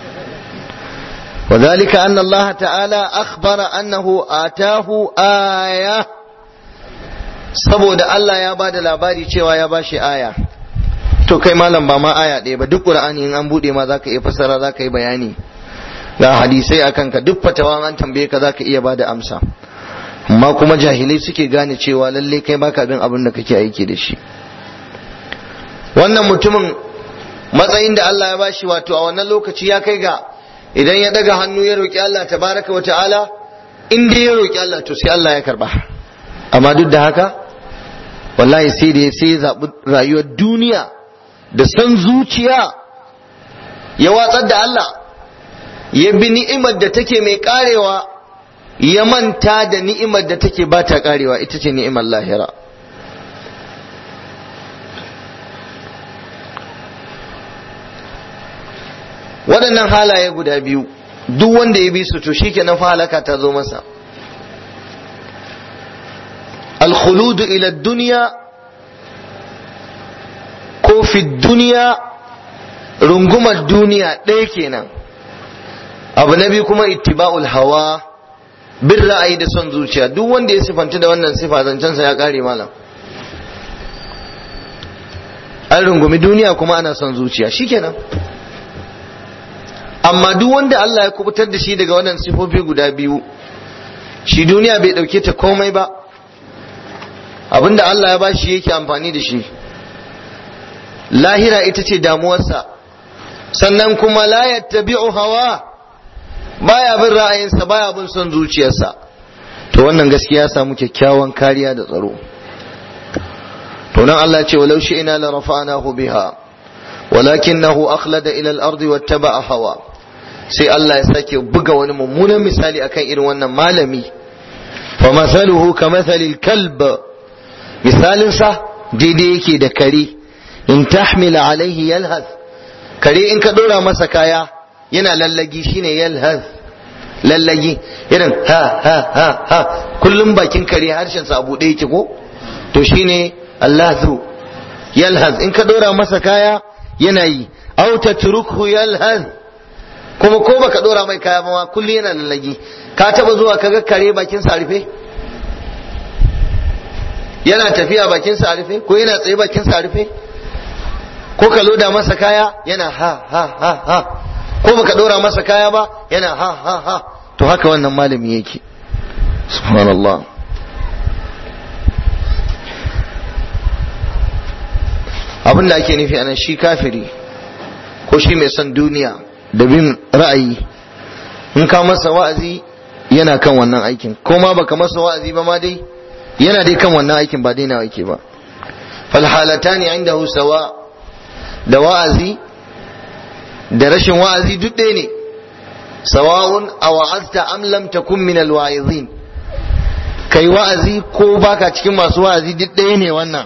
وذلك أن الله تعالى أخبر أنه آتاه آية saboda Allah ya ba da labari cewa ya ba shi aya to kai malam ba ma aya ɗaya ba duk ƙur'ani in an buɗe ma zaka iya fassara zaka yi bayani ga hadisai akan ka duk fatawa an tambaye ka zaka iya ba da amsa amma kuma jahilai suke gane cewa lalle kai baka bin abin da kake aiki da shi wannan mutumin matsayin da Allah ya bashi wato a wannan lokaci ya kai ga idan ya daga hannu ya roki Allah tabaraka wa ta'ala in dai ya roki Allah to sai Allah ya karba amma duk da haka wallahi sai da sai ya zaɓi rayuwar duniya da san zuciya ya watsar da Allah ya bi ni'imar da take mai karewa ya manta da ni'imar da take ba ta karewa ita ce ni'imar lahira waɗannan halaye guda biyu duk wanda ya bi su to shikenan fa halaka ta zo masa الخلود إلى الدنيا ko fi duniya rungumar duniya ɗaya kenan abu na biyu kuma ittiba'ul hawa bin ra'ayi da son zuciya duk wanda ya sifanta da wannan sifa zancensa ya ƙare malam an rungumi duniya kuma ana son zuciya shikenan amma duk wanda Allah ya kubutar da shi daga wannan sifofi guda biyu shi duniya bai ɗauke ta komai ba abinda Allah ya bashi yake amfani da shi lahira ita ce damuwarsa sannan kuma la yattabi'u hawa baya bin ra'ayinsa baya bin son zuciyarsa to wannan gaskiya ya samu kyakkyawan kariya da tsaro to nan Allah ce walau shi'na la rafa'nahu biha walakinahu akhlada ila al-ardi wattaba'a hawa sai Allah ya sake buga wani mummunan misali akan irin wannan malami fa masaluhu kamathalil kalb misalinsa daidai yake da kare in tahmila alaihi yalhaz kare in ka dora masa kaya yana lallagi shine yalhaz lallagi irin ha ha ha ha kullum bakin kare harshen sa abu ɗaya yake ko to shine allahu yalhaz in ka dora masa kaya yana yi aw tatrukhu yalhaz kuma ko baka dora mai kaya ba ma kullum yana lallagi ka taba zuwa kaga kare bakin sa rufe yana tafiya bakin sa rufe ko yana tsaye bakin sa rufe ko ka loda masa kaya yana ha ha ha ha ko baka dora masa kaya ba yana ha ha ha to haka wannan malami yake subhanallah abin da ake nufi anan shi kafiri ko shi mai son duniya da bin ra'ayi in ka masa wa'azi yana kan wannan aikin ko ma baka masa wa'azi ba ma dai yana dai kan wannan aikin ba daina yake ba falhalatani indahu sawa da wa'azi da rashin wa'azi duk ɗaya ne sawa'un a wa'azta am lam takun min alwa'izin kai wa'azi ko baka cikin masu wa'azi duk ɗaya ne wannan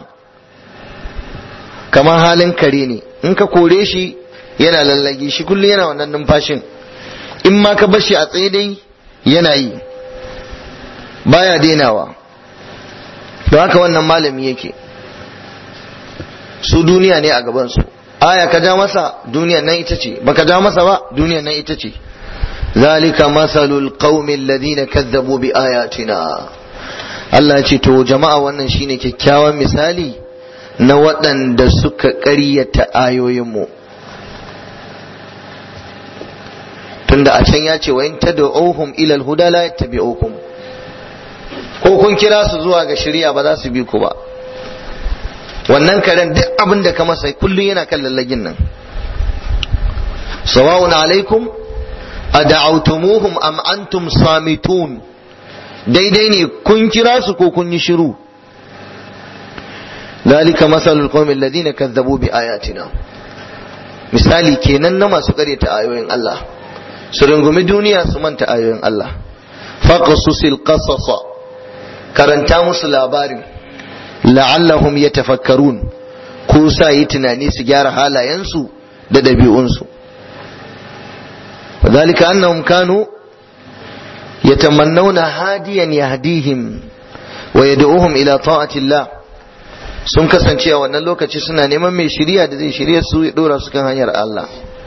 kamar halin kare ne in ka kore shi yana lallage shi kullum yana wannan numfashin in ma ka bashi a tsaye dai yana yi baya denawa don haka wannan malami yake su duniya ne a gabansu aya ka ja masa duniyan nan ita ce baka ja masa ba duniyan nan ita ce zalika masalul qaumi alladhina kazzabu bi ayatina Allah ya ce to jama'a wannan shine kyakkyawan misali na waɗanda suka ƙaryata ayoyinmu tunda a can ya ce wa in tad'uhum ila al-huda la yattabi'ukum ko kun kira su zuwa ga shari'a ba za su bi ku ba wannan karen duk abin da ka masa kullum yana kan lallagin nan sawa'un alaikum ad'awtumuhum am antum samitun daidai ne kun kira su ko kun yi shiru ذلك مثل القوم الذين كذبوا بآياتنا misali kenan na masu karyata ayoyin Allah su rungumi duniya su manta ayoyin Allah faqasusil qasasa karanta musu labarin la'allahum yatafakkarun ko sa yi tunani su gyara halayensu da ɗabi'unsu ذلك أنهم كانوا يتمنون هاديا يهديهم ويدعوهم إلى طاعة الله sun kasance a wannan lokaci suna neman mai shirya da zai shirya su ya dora su kan hanyar Allah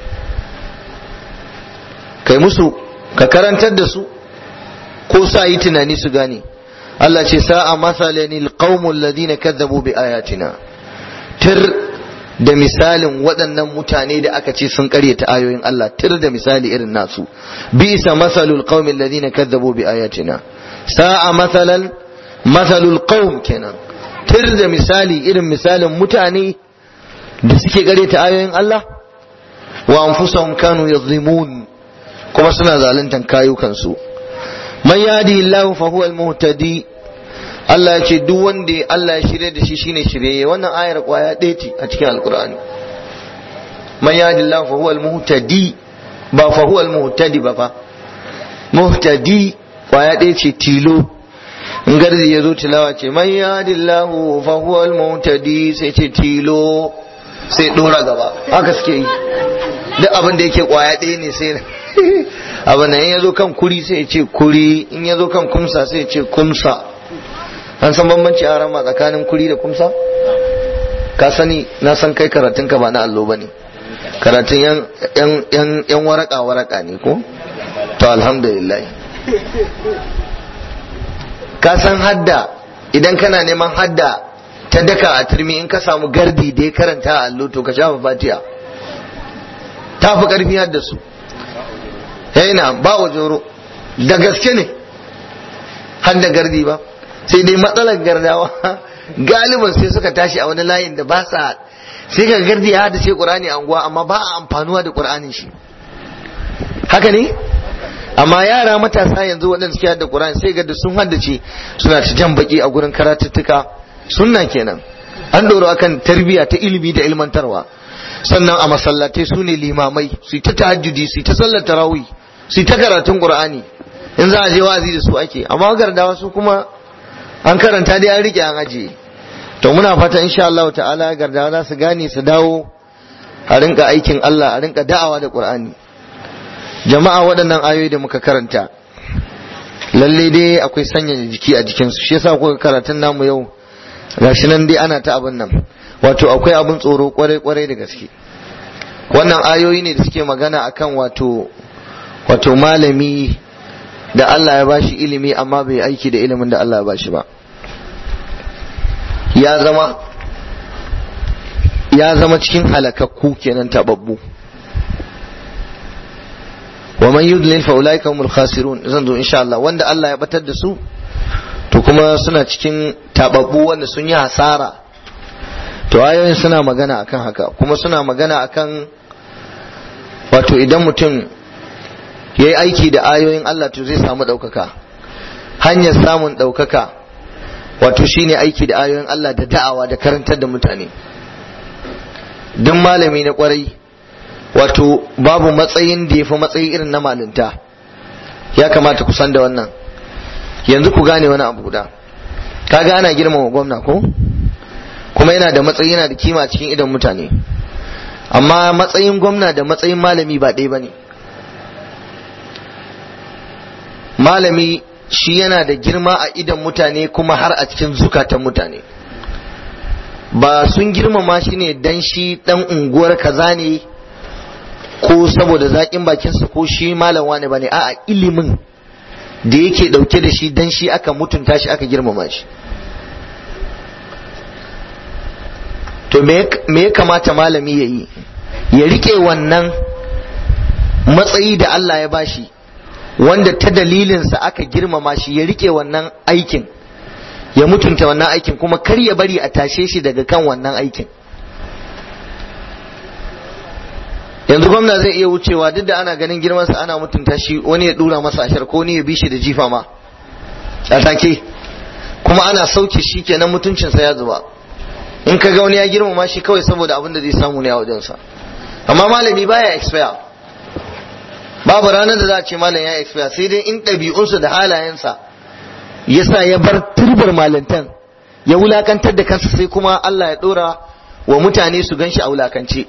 kai musu ka karantar da su ko sa yi tunani su gane Allah ce sa'a masalani alqaumul ladina kadzabu bi ayatina tir da misalin waɗannan mutane da aka ce sun karyata ayoyin Allah tir da misali irin nasu bisa masalul qaumil ladina kadzabu bi ayatina sa'a masalan masalul qaum kenan tir da misali irin misalin mutane da suke ta ayoyin Allah wa anfusahum kanu yadhimun kuma suna zaluntan kayukansu man yadi Allah fa huwa al-muhtadi Allah ya ce duk wanda Allah ya shirye da shi shine shirye wannan ayar kwaya ɗaya ce a cikin alkur'ani man yadi Allah fa huwa al-muhtadi ba fa huwa al-muhtadi ba fa muhtadi kwaya ɗaya ce tilo in garzi ya zo tilawa ce man yadi Allah fa huwa al-muhtadi sai ce tilo sai dora gaba haka suke yi duk abin da yake kwaya ɗaya ne sai abin nan in ya zo kan kuri sai ya ce kuri in ya zo kan kumsa sai ya ce kumsa an san bambanci a rama tsakanin kuri da kumsa ka sani na san kai karatun ka ba na allo bane karatun yan yan yan waraka waraka ne ko to alhamdulillah ka san hadda idan kana neman hadda ta daka a turmi in ka samu gardi da ya karanta a allo to ka shafa fatiha ta fi karfi hadda su yana ba wa joro da gaske ne hadda gardi ba sai dai matsalar gardawa galiban sai suka tashi a wani layin da ba sa sai ka gardi ya hada sai qur'ani a unguwa amma ba a amfanuwa da qur'anin shi haka ne amma yara matasa yanzu waɗanda suke hada qur'ani sai ga da sun haddace suna ta jan baki a gurin karatuttuka sunna kenan an doro akan tarbiyya ta ilimi da ilmantarwa sannan a masallatai su ne limamai su ta tahajjudi su ta sallar tarawih su ta karatun qur'ani in za a je wazi da su ake amma gardawa su kuma an karanta dai an rike an ajiye to muna fata insha Allah ta'ala gardawa za su gane su dawo a rinka aikin Allah a rinka da'awa da Qur'ani jama'a waɗannan ayoyi da muka karanta lalle dai akwai sanya jiki a jikin su shi yasa kuka karatun namu yau gashi nan dai ana ta abin nan wato akwai abin tsoro kwarai kwarai da gaske wannan ayoyi ne da suke magana akan wato wato malami da Allah ya bashi ilimi amma bai aiki da ilimin da Allah ya bashi ba ya zama ya zama cikin halakakku kenan tababbu wa man yudlil fa ulaika humul khasirun zan zo insha Allah wanda Allah ya batar da su to kuma suna cikin tababbu wanda sun yi hasara to ayoyin suna magana akan haka kuma suna magana akan wato idan mutum ya yi aiki da ayoyin Allah to zai samu ɗaukaka hanyar samun ɗaukaka wato shine aiki da ayoyin Allah da da'awa da karantar da mutane duk malami na kwarai wato babu matsayin da ya fi matsayi irin na malinta ya kamata ku san da wannan yanzu ku gane wani abu guda kaga ana girmama gwamna ko kuma yana da matsayi yana da kima cikin idan mutane amma matsayin gwamna da matsayin malami ba ɗaya ba ne malami shi yana da girma a idan mutane kuma har a cikin zukatan mutane ba sun girmama shi ne dan shi dan unguwar kaza ne ko saboda zaƙin bakinsa ko shi malam wane ba ne a'a ilimin da yake ɗauke da shi dan shi aka mutunta shi aka girmama shi to me ya kamata malami ya yi ya rike wannan matsayi da Allah ya bashi wanda ta dalilinsa aka girmama shi ya rike wannan aikin ya mutunta wannan aikin kuma kar ya bari a tashe shi daga kan wannan aikin yanzu gwamna zai iya wucewa duk da ana ganin girmansa ana mutunta shi wani ya dura masa ashar ko wani ya bi shi da jifa ma a take kuma ana sauke shi kenan mutuncinsa ya zuba in ka ga wani ya girmama shi kawai saboda abin da zai samu ne a wajensa amma malami baya expire babu ranar da za a ce malam ya expire sai dai in ɗabi'unsa da halayensa ya sa ya bar turbar malantan ya wulakantar da kansa sai kuma Allah ya ɗora wa mutane su gan shi a wulakance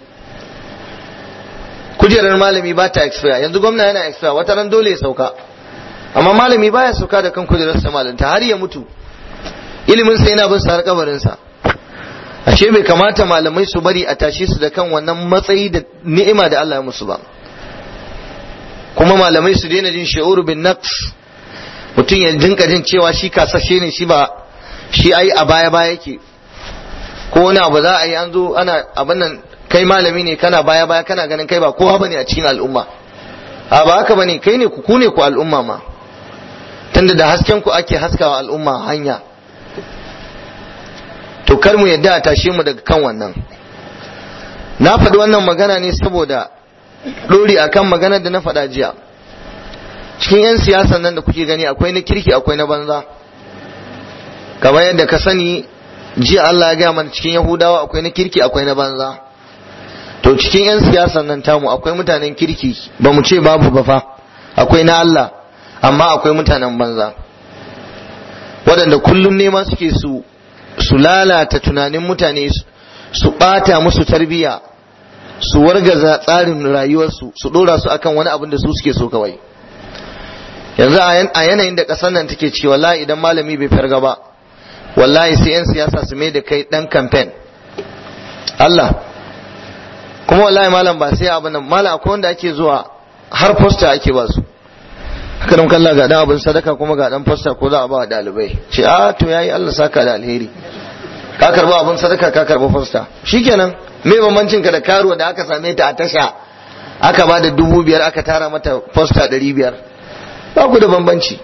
kujerar malami ba ta expire yanzu gwamna yana expire wata ran dole ya sauka amma malami baya sauka da kan kujerarsa malanta har ya mutu ilimin sa yana bin sa har kabarinsa ashe bai kamata malamai su bari a tashe su da kan wannan matsayi da ni'ima da Allah ya musu ba kuma malamai su daina jin shi'uru bin naqs mutum ya dinka jin cewa shi kasashe ne shi ba shi ai a baya baya yake ko wani abu za a yi an zo ana abin nan kai malami ne kana baya baya kana ganin kai ba kowa bane a cikin al'umma a ba haka bane kai ne ku ku ne ku al'umma ma tunda da hasken ku ake haskawa al'umma hanya to kar mu yadda a tashe mu daga kan wannan na faɗi wannan magana ne saboda ɗori akan maganar da na faɗa jiya cikin 'yan siyasan nan da kuke gani akwai na kirki akwai na banza kamar yadda ka sani jiya Allah ya gaya mana cikin Yahudawa akwai na kirki akwai na banza to cikin 'yan siyasan nan tamu akwai mutanen kirki ba mu ce babu ba fa akwai na Allah amma akwai mutanen banza waɗanda kullum nema suke su su lalata tunanin mutane su ɓata musu tarbiyya su wargaza tsarin rayuwarsu su ɗora su akan wani abin da su suke so kawai yanzu a yanayin da ƙasar nan take ciki wallahi idan malami bai farga ba wallahi sai 'yan siyasa su mai da kai ɗan kamfen Allah kuma wallahi malam ba sai abin nan malam akwai wanda ake zuwa har posta ake ba su haka nan kalla ga dan abin sadaka kuma ga dan posta ko za a ba dalibai ce a to yayi Allah saka da alheri ka karba abin sadaka ka karba posta shikenan me bambancin ka da karuwa da aka same ta a tasha aka ba da dubu biyar aka tara mata posta ɗari biyar ba ku da bambanci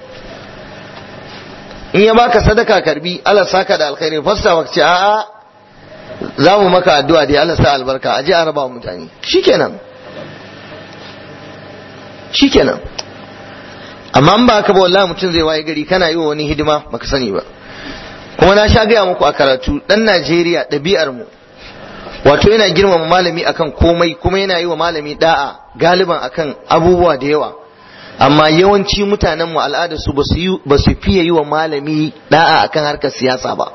in ya baka sadaka karbi Allah saka da alkhairi posta ba ce a'a za mu maka addu'a dai Allah sa albarka a ji a raba mutane shikenan shikenan amma in ba ka ba wallahi mutum zai waye gari kana yi wa wani hidima baka sani ba kuma na sha gaya muku a karatu dan Najeriya ɗabi'ar mu wato yana girmama malami akan komai kuma yana yi wa malami da'a galiban akan abubuwa da yawa amma yawanci mutanen mu al'ada su ba su fiye yi wa malami da'a akan harkar siyasa ba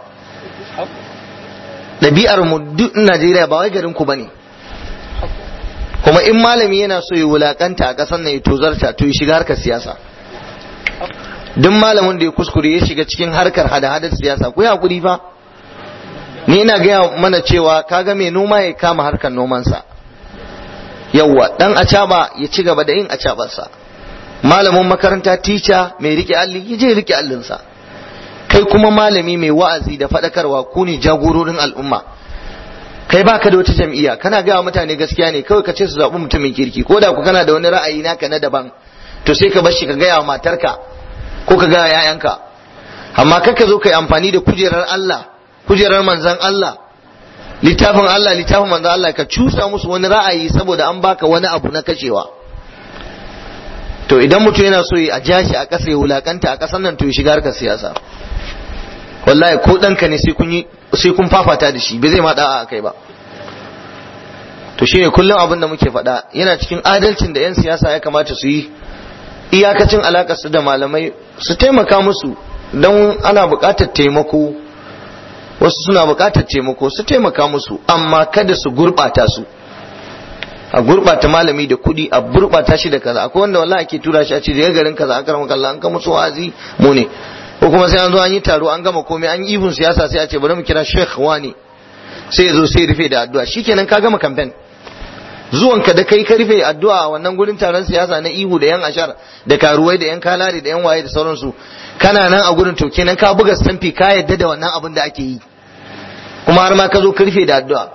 ɗabi'ar mu duk Najeriya ba wai garin ku bane kuma in malami yana so ya wulakanta a ƙasar nan ya tozarta to ya shiga harkar siyasa duk malamin da ya kuskure ya shiga cikin harkar hada-hadar siyasa ku hakuri fa ni ina gaya mana cewa kaga mai noma ya kama harkar nomansa yawwa dan acaba ya ci gaba da yin acabarsa malamin makaranta tica mai rike alli ya je rike allinsa kai kuma malami mai wa'azi da faɗakarwa ku ne jagororin al'umma kai baka da wata jam'iyya kana gaya mutane gaskiya ne kawai ka ce su zaɓi mutumin kirki ko da ku kana da wani ra'ayi naka na daban to sai ka bar shi ka gaya wa matarka ko ka gaya yayanka amma kar ka zo ka yi amfani da kujerar Allah kujerar manzan Allah littafin Allah littafin manzan Allah ka cusa musu wani ra'ayi saboda an baka wani abu na kashewa to idan mutum yana so a ja shi a ƙasa ya wulakanta a ƙasar nan to ya shiga harkar siyasa wallahi ko ɗanka ne sai kun yi sai kun fafata da shi bai zai ma da'a kai ba to shine kullum abin da muke faɗa yana cikin adalcin da 'yan siyasa ya kamata su yi iyakacin alakar su da malamai su taimaka musu don ana buƙatar taimako wasu suna buƙatar taimako su taimaka musu amma kada su gurɓata su a gurɓata malami da kuɗi a gurɓata shi da kaza akwai wanda wallahi ake tura shi a ce daga garin kaza an karama kallon an kama su wa'azi mu ne ko kuma sai an zo an yi taro an gama komai an yi ibun siyasa sai a ce bari mu kira sheikh wani sai ya zo sai rufe da addu'a shikenan ka gama kamfen zuwanka da kai ka rufe addu'a a wannan gurin taron siyasa na ihu da yan ashar da karuwai da yan kalari da yan waye da sauransu kana nan a gurin to kenan ka buga stamfi ka yadda da wannan abin da ake yi kuma har ma ka zo ka rufe da addu'a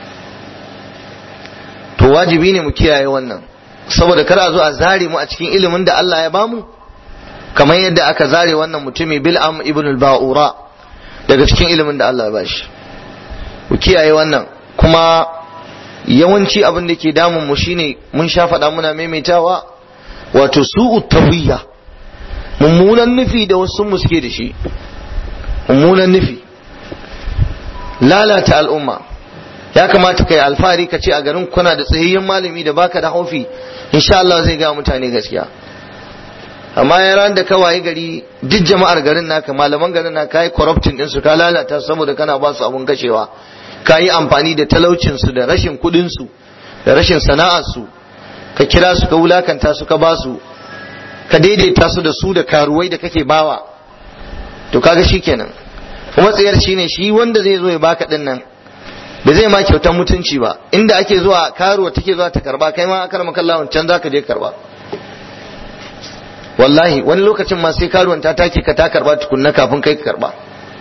to wajibi ne mu kiyaye wannan saboda kar a zo a zare mu a cikin ilimin da Allah ya bamu kamar yadda aka zare wannan mutumi bil'am ibn al-ba'ura daga cikin ilimin da Allah ya bashi ku kiyaye wannan kuma yawanci abin da ke damun mu shine mun sha faɗa muna maimaitawa wato su'u tawiyya mummunan nufi da wasu mu suke da shi mummunan nufi lalata al'umma ya kamata kai alfahari ka ce a garin kuna da tsayayyen malami da baka da haufi insha Allah zai ga mutane gaskiya amma ya ran da kawai gari duk jama'ar garin naka malaman garin naka kai corrupting din su ka lalata saboda kana ba su abun kashewa ka yi amfani da talaucinsu da rashin kudinsu da rashin sana'arsu ka kira su ka wulakanta su ka ba su ka daidaita su da su da karuwai da kake bawa to kaga shikenan kuma tsayar shine shi wanda zai zo ya baka din nan ba zai ma kyautar mutunci ba inda ake zuwa karuwa take zuwa ta karba kai ma akar makalla can zaka je karba wallahi wani lokacin ma sai karuwan ta take ka ta karba tukunna kafin kai ka karba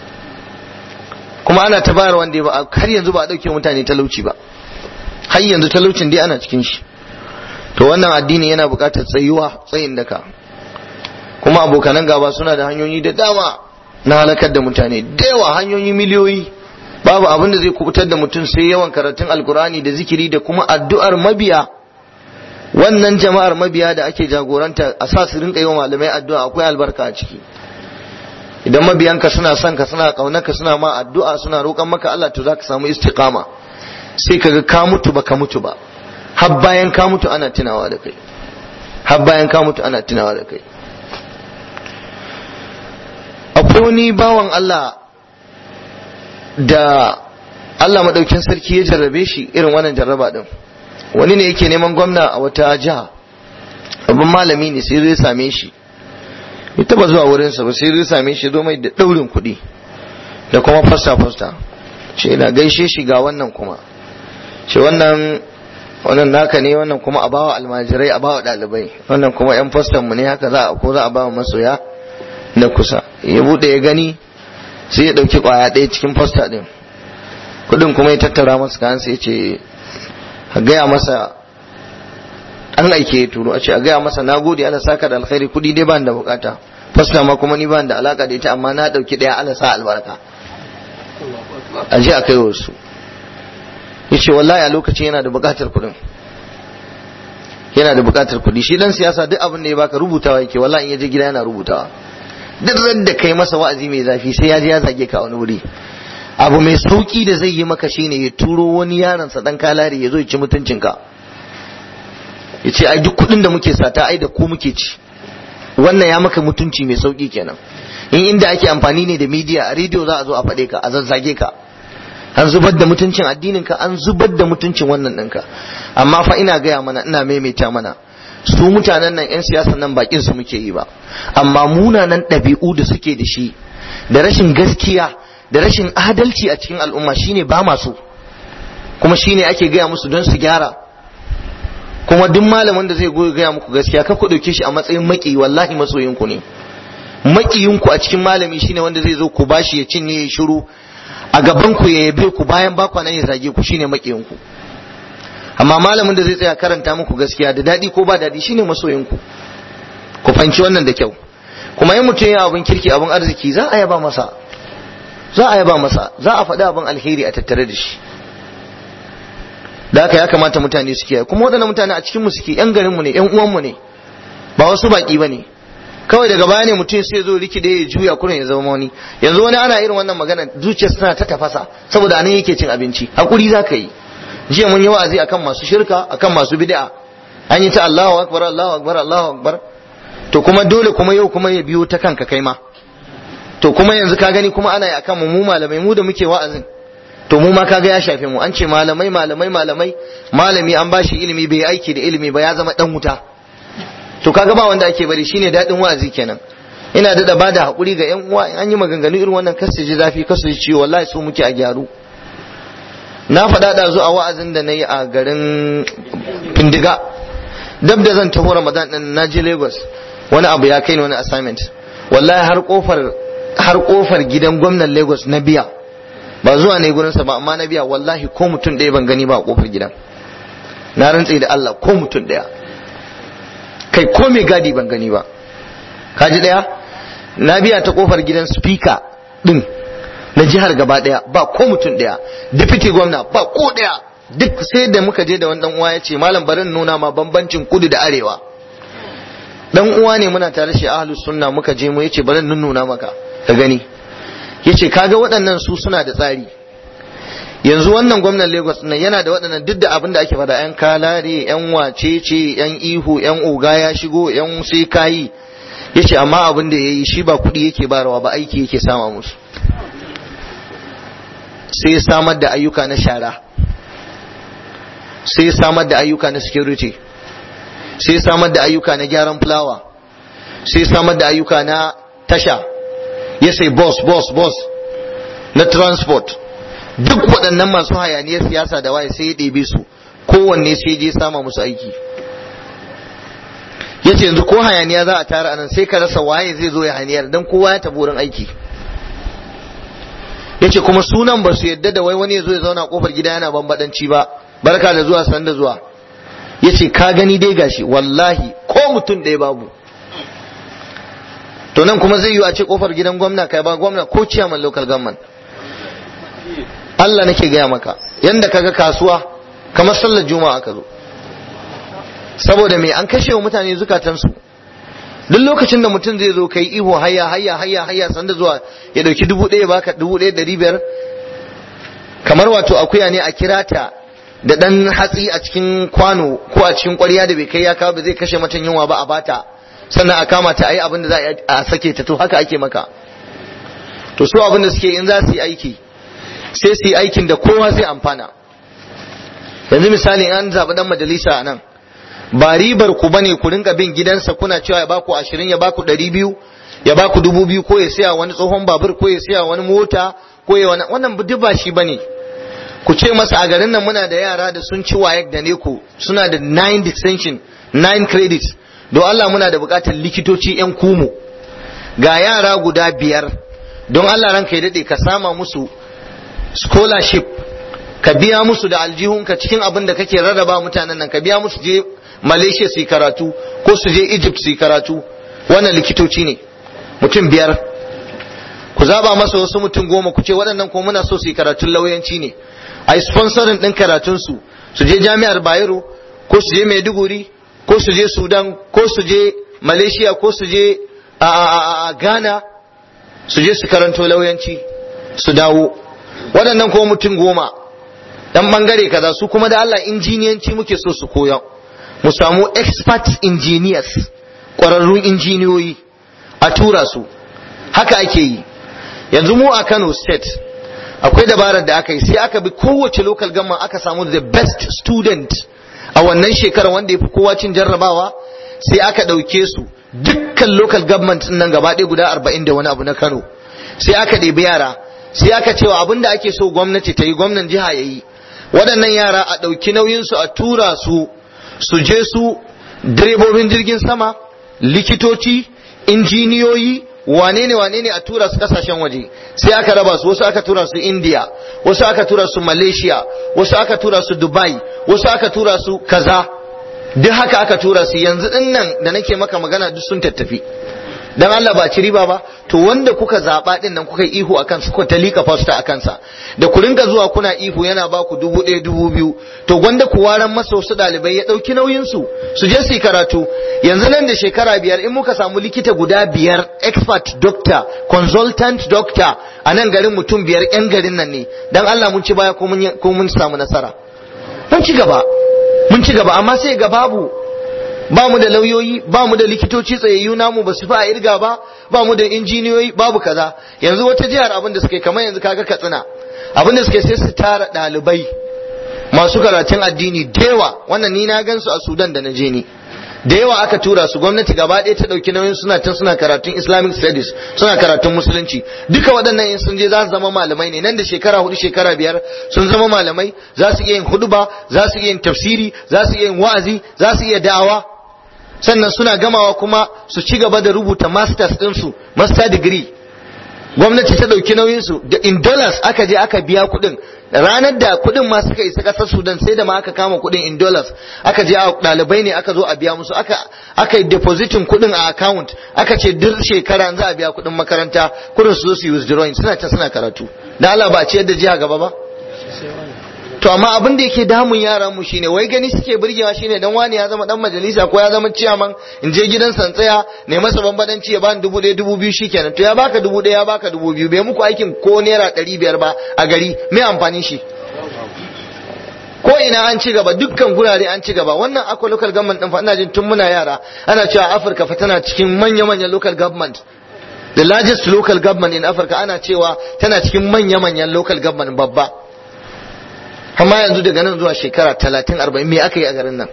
kuma ana ta bayar wanda ba har yanzu ba a dauke mutane talauci ba har yanzu talaucin dai ana cikin shi to wannan addini yana buƙatar tsayuwa tsayin daka kuma abokanan gaba suna da hanyoyi da dama na halakar da mutane da yawa hanyoyi miliyoyi babu abin da zai kubutar da mutum sai yawan karatun alkur'ani da zikiri da kuma addu'ar mabiya wannan jama'ar mabiya da ake jagoranta a sa su rinka yi wa malamai addu'a akwai albarka a ciki idan mabiyanka suna son ka suna kaunarka suna ma addu'a suna roƙon maka Allah to zaka samu istiqama sai kaga ka mutu ba ka mutu ba har bayan ka mutu ana tunawa da kai har bayan ka mutu ana tunawa da kai akwai wani bawan Allah da Allah madaukin sarki ya jarrabe shi irin wannan jarraba din wani ne yake neman gwamna a wata jiha abin malami ne sai zai same shi ya taba zuwa wurinsa ba sai zai same shi zo mai da daurin kuɗi da kuma fasta fasta ce na gaishe shi ga wannan kuma ce wannan wannan naka ne wannan kuma a bawa almajirai a bawa ɗalibai wannan kuma yan fastan mu ne haka za a ko za a bawa masoya na kusa ya bude ya gani sai ya ɗauki ƙwaya ɗaya cikin fasta ɗin kuɗin kuma ya tattara masa kayan sai ya ce a gaya masa an aike ya turo a ce a gaya masa na gode ala saka da alkhairi kuɗi dai ban da bukata fasta ma kuma ni ban da alaka da ita amma na ɗauki ɗaya ala sa albarka a je a kai wasu yace wallahi a lokacin yana da bukatar kuɗin yana da bukatar kuɗi shi dan siyasa duk abin da ya baka rubutawa yake wallahi in ya je gida yana rubutawa duk ran da kai masa wa'azi mai zafi sai ya je ya zage ka wani wuri abu mai sauki da zai yi maka shine ya turo wani yaron sa dan kalari ya zo ya ci mutuncin ka ya ce ai duk kuɗin da muke sata ai da ku muke ci wannan ya maka mutunci mai sauki kenan in inda ake amfani ne da media a rediyo za a zo a faɗe ka a zazzage ka an zubar da mutuncin addininka an zubar da mutuncin wannan ɗinka amma fa ina gaya mana ina maimaita mana su mutanen nan 'yan siyasa nan bakin su muke yi ba amma munanan ɗabi'u da suke da shi da rashin gaskiya da rashin adalci a cikin al'umma shine ba masu kuma shine ake gaya musu don su gyara kuma duk malamin da zai goyi gaya muku gaskiya ka ku ɗauke shi a matsayin maki wallahi masoyinku ne makiyinku a cikin malami shine wanda zai zo ku bashi ya cinye ya shiru a gaban ku ya yabe ku bayan ba nan ya zage ku shine makiyin ku amma malamin da zai tsaya karanta muku gaskiya da dadi ko ba dadi shine masoyin ku ku fanci wannan da kyau kuma in mutum ya abin kirki abin arziki za a yaba masa za a yaba masa za a faɗi abin alheri a tattare da shi da haka ya kamata mutane su kiyaye kuma waɗannan mutane a cikin mu suke yan garin mu ne yan uwan mu ne ba wasu baki bane kawai daga baya ne mutum sai zo rikide ya juya kurin ya zama wani yanzu wani ana irin wannan magana zuciyar tana ta tafasa saboda anan yake cin abinci hakuri za ka yi jiya mun yi wa'azi akan masu shirka akan masu bid'a an yi ta Allahu akbar Allahu akbar Allahu akbar to kuma dole kuma yau kuma ya biyo ta kanka kai ma to kuma yanzu ka gani kuma ana yi akan mu mu malamai mu da muke wa'azin to mu ma kaga ya shafe mu an ce malamai malamai malamai malami an bashi ilimi bai aiki da ilimi ba ya zama dan wuta to kaga ba wanda ake bari shine dadin wa'azi kenan ina da ba da hakuri ga yan uwa an yi maganganu irin wannan kasu ji zafi kasu ji ciwo wallahi su muke a gyaru na faɗa da zu a wa'azin da na yi a garin Findiga dab da zan taho Ramadan din na je Lagos wani abu ya kai ni wani assignment wallahi har kofar har kofar gidan gwamnan Lagos na biya ba zuwa ne gurinsa ba amma na biya wallahi ko mutum ɗaya ban gani ba a kofar gidan na rantse da Allah ko mutum ɗaya kai ko mai gadi ban gani ba kaji daya na biya ta kofar gidan speaker din na jihar gaba daya ba ko mutum daya deputy gwamna ba ko daya duk sai da muka je da wani dan uwa ya ce malam barin nuna ma bambancin kudu da arewa dan uwa ne muna tare shi ahlus sunna muka je mu yace barin nuna maka ka gani yace kaga waɗannan su suna da tsari yanzu wannan gwamnan Lagos nan yana da waɗannan duk da abin da ake faɗa yan kalare yan wacece yan ihu yan oga ya shigo yan sai kayi yace amma abin da yayi shi ba kuɗi yake barawa ba aiki yake sama musu sai samar da ayyuka na shara sai samar da ayyuka na security sai samar da ayyuka na gyaran fulawa sai samar da ayyuka na tasha ya sai boss boss boss na transport duk waɗannan masu hayaniyar siyasa da waye sai ya ɗebe su kowanne sai je sama musu aiki ya ce yanzu ko hayaniya za a tara anan sai ka rasa waye zai zo ya haniyar don kowa ya tafi wurin aiki ya ce kuma sunan ba su yadda da wai wani ya zo ya zauna kofar gida yana bambadanci ba barka da zuwa sanda zuwa ya ce ka gani dai gashi wallahi ko mutum ɗaya babu to nan kuma zai yi a ce kofar gidan gwamna kai ba gwamna ko ciyaman local government Allah nake gaya maka yanda kaga kasuwa kamar sallar juma'a ka zo saboda me an kashe wa mutane zukatansu duk lokacin da mutum zai zo kai ihu hayya hayya hayya hayya sanda zuwa ya dauki dubu ɗaya baka dubu ɗaya ɗari biyar kamar wato akuya ne a kira ta da ɗan hatsi a cikin kwano ko a cikin ƙwarya da bai kai ya kawo ba zai kashe mata yunwa ba a bata sannan a kama ta a yi abin da za a sake ta to haka ake maka to su abin da suke in za su yi aiki sai su yi aikin da kowa zai amfana yanzu misali an zaɓi ɗan majalisa a nan ba ribar ku bane ku rinka bin gidansa kuna cewa ya baku ashirin ya baku ɗari biyu ya baku dubu biyu ko ya siya wani tsohon babur ko ya siya wani mota ko ya wani wannan duk ba shi bane ku ce masa a garin nan muna da yara da sun ci wayek da neko suna da nine distinction nine credits don Allah muna da bukatar likitoci yan kumu ga yara guda biyar don Allah ranka ya daɗe ka sama musu scholarship ka biya musu da aljihunka cikin abin da kake rarraba mutanen nan ka biya musu je Malaysia su yi karatu ko su je Egypt su yi karatu wannan likitoci ne mutum biyar ku zaba masa wasu mutum goma ku ce waɗannan ko muna so su yi karatun lauyanci ne a yi sponsorin ɗin karatunsu su je jami'ar Bayero ko su je Maiduguri ko su je Sudan ko su je Malaysia ko su je a Ghana su je su karanto lauyanci su dawo waɗannan ko mutum goma dan bangare kaza su kuma da Allah injiniyanci muke so su koya mu samu expert engineers ƙwararrun injiniyoyi a tura su haka ake yi yanzu mu a Kano state akwai dabarar da aka yi sai aka bi kowace local government aka samu the best student a wannan shekarar wanda ya fi kowa cin jarrabawa sai aka ɗauke su dukkan local government nan gaba ɗaya guda arba'in da wani abu na Kano sai aka ɗebi yara sai aka cewa abin da ake so gwamnati ta yi gwamnan jiha ya yi waɗannan yara a ɗauki nauyinsu a tura su su je su direbobin jirgin sama likitoci injiniyoyi wane ne wane ne a tura su kasashen waje sai aka raba su wasu aka tura su india wasu aka tura su malaysia wasu aka tura su dubai wasu aka tura su kaza duk haka aka tura su yanzu din nan da nake maka magana duk sun tattafi dan Allah ba ci riba ba to wanda kuka zaba din nan kuka ihu akan su kuka talika fasta a kansa da ku rinka zuwa kuna ihu yana ba ku dubu ɗaya dubu biyu to gwanda ku waran masa wasu ɗalibai ya ɗauki nauyin su su je su yi karatu yanzu nan da shekara biyar in muka samu likita guda biyar expert doctor consultant doctor a nan garin mutum biyar yan garin nan ne dan Allah mun ci baya ko mun samu nasara mun ci gaba mun ci gaba amma sai ga babu ba mu da lauyoyi ba mu da likitoci tsayayyu namu ba su fi a irga ba ba mu da injiniyoyi babu kaza yanzu wata jihar abin da suke kamar yanzu kaga katsina abin da suke sai su tara ɗalibai masu karatun addini da yawa wannan ni na gan su a sudan da na je ni da yawa aka tura su gwamnati gaba ɗaya ta ɗauki nauyin suna can suna karatun islamic studies suna karatun musulunci duka waɗannan in sun je za su zama malamai ne nan da shekara hudu shekara biyar sun zama malamai za su iya yin huduba za su iya yin tafsiri za su iya yin wa'azi za su iya da'awa sannan suna gamawa kuma su ci gaba da rubuta masters ɗinsu master degree gwamnati ta ɗauki nauyinsu da in dollars aka je aka biya kuɗin ranar da kuɗin ma suka isa ƙasar sudan sai da ma aka kama kuɗin in dollars aka je ɗalibai ne aka zo a biya musu aka aka yi depositin kuɗin a account aka ce duk shekara za a biya kuɗin makaranta kuɗin su zo su yi withdrawing suna can suna karatu da Allah ba a ciyar da jiha gaba ba to amma abin da yake damun yaran mu shine wai gani suke burgewa shine dan wani ya zama dan majalisa ko ya zama ciyaman in je gidan tsaya ne masa bambadanci ya bani dubu ɗaya dubu biyu shikenan to ya baka dubu ɗaya ya baka dubu biyu bai muku aikin ko naira ɗari biyar ba a gari me amfanin shi ko ina an ci gaba dukkan gurare an ci gaba wannan akwai local government din fa ina jin tun muna yara ana cewa Afirka fa tana cikin manya-manyan local government the largest local government in Africa ana cewa tana cikin manya-manyan local government babba amma yanzu daga nan zuwa shekara talatin arba'in me aka yi a garin nan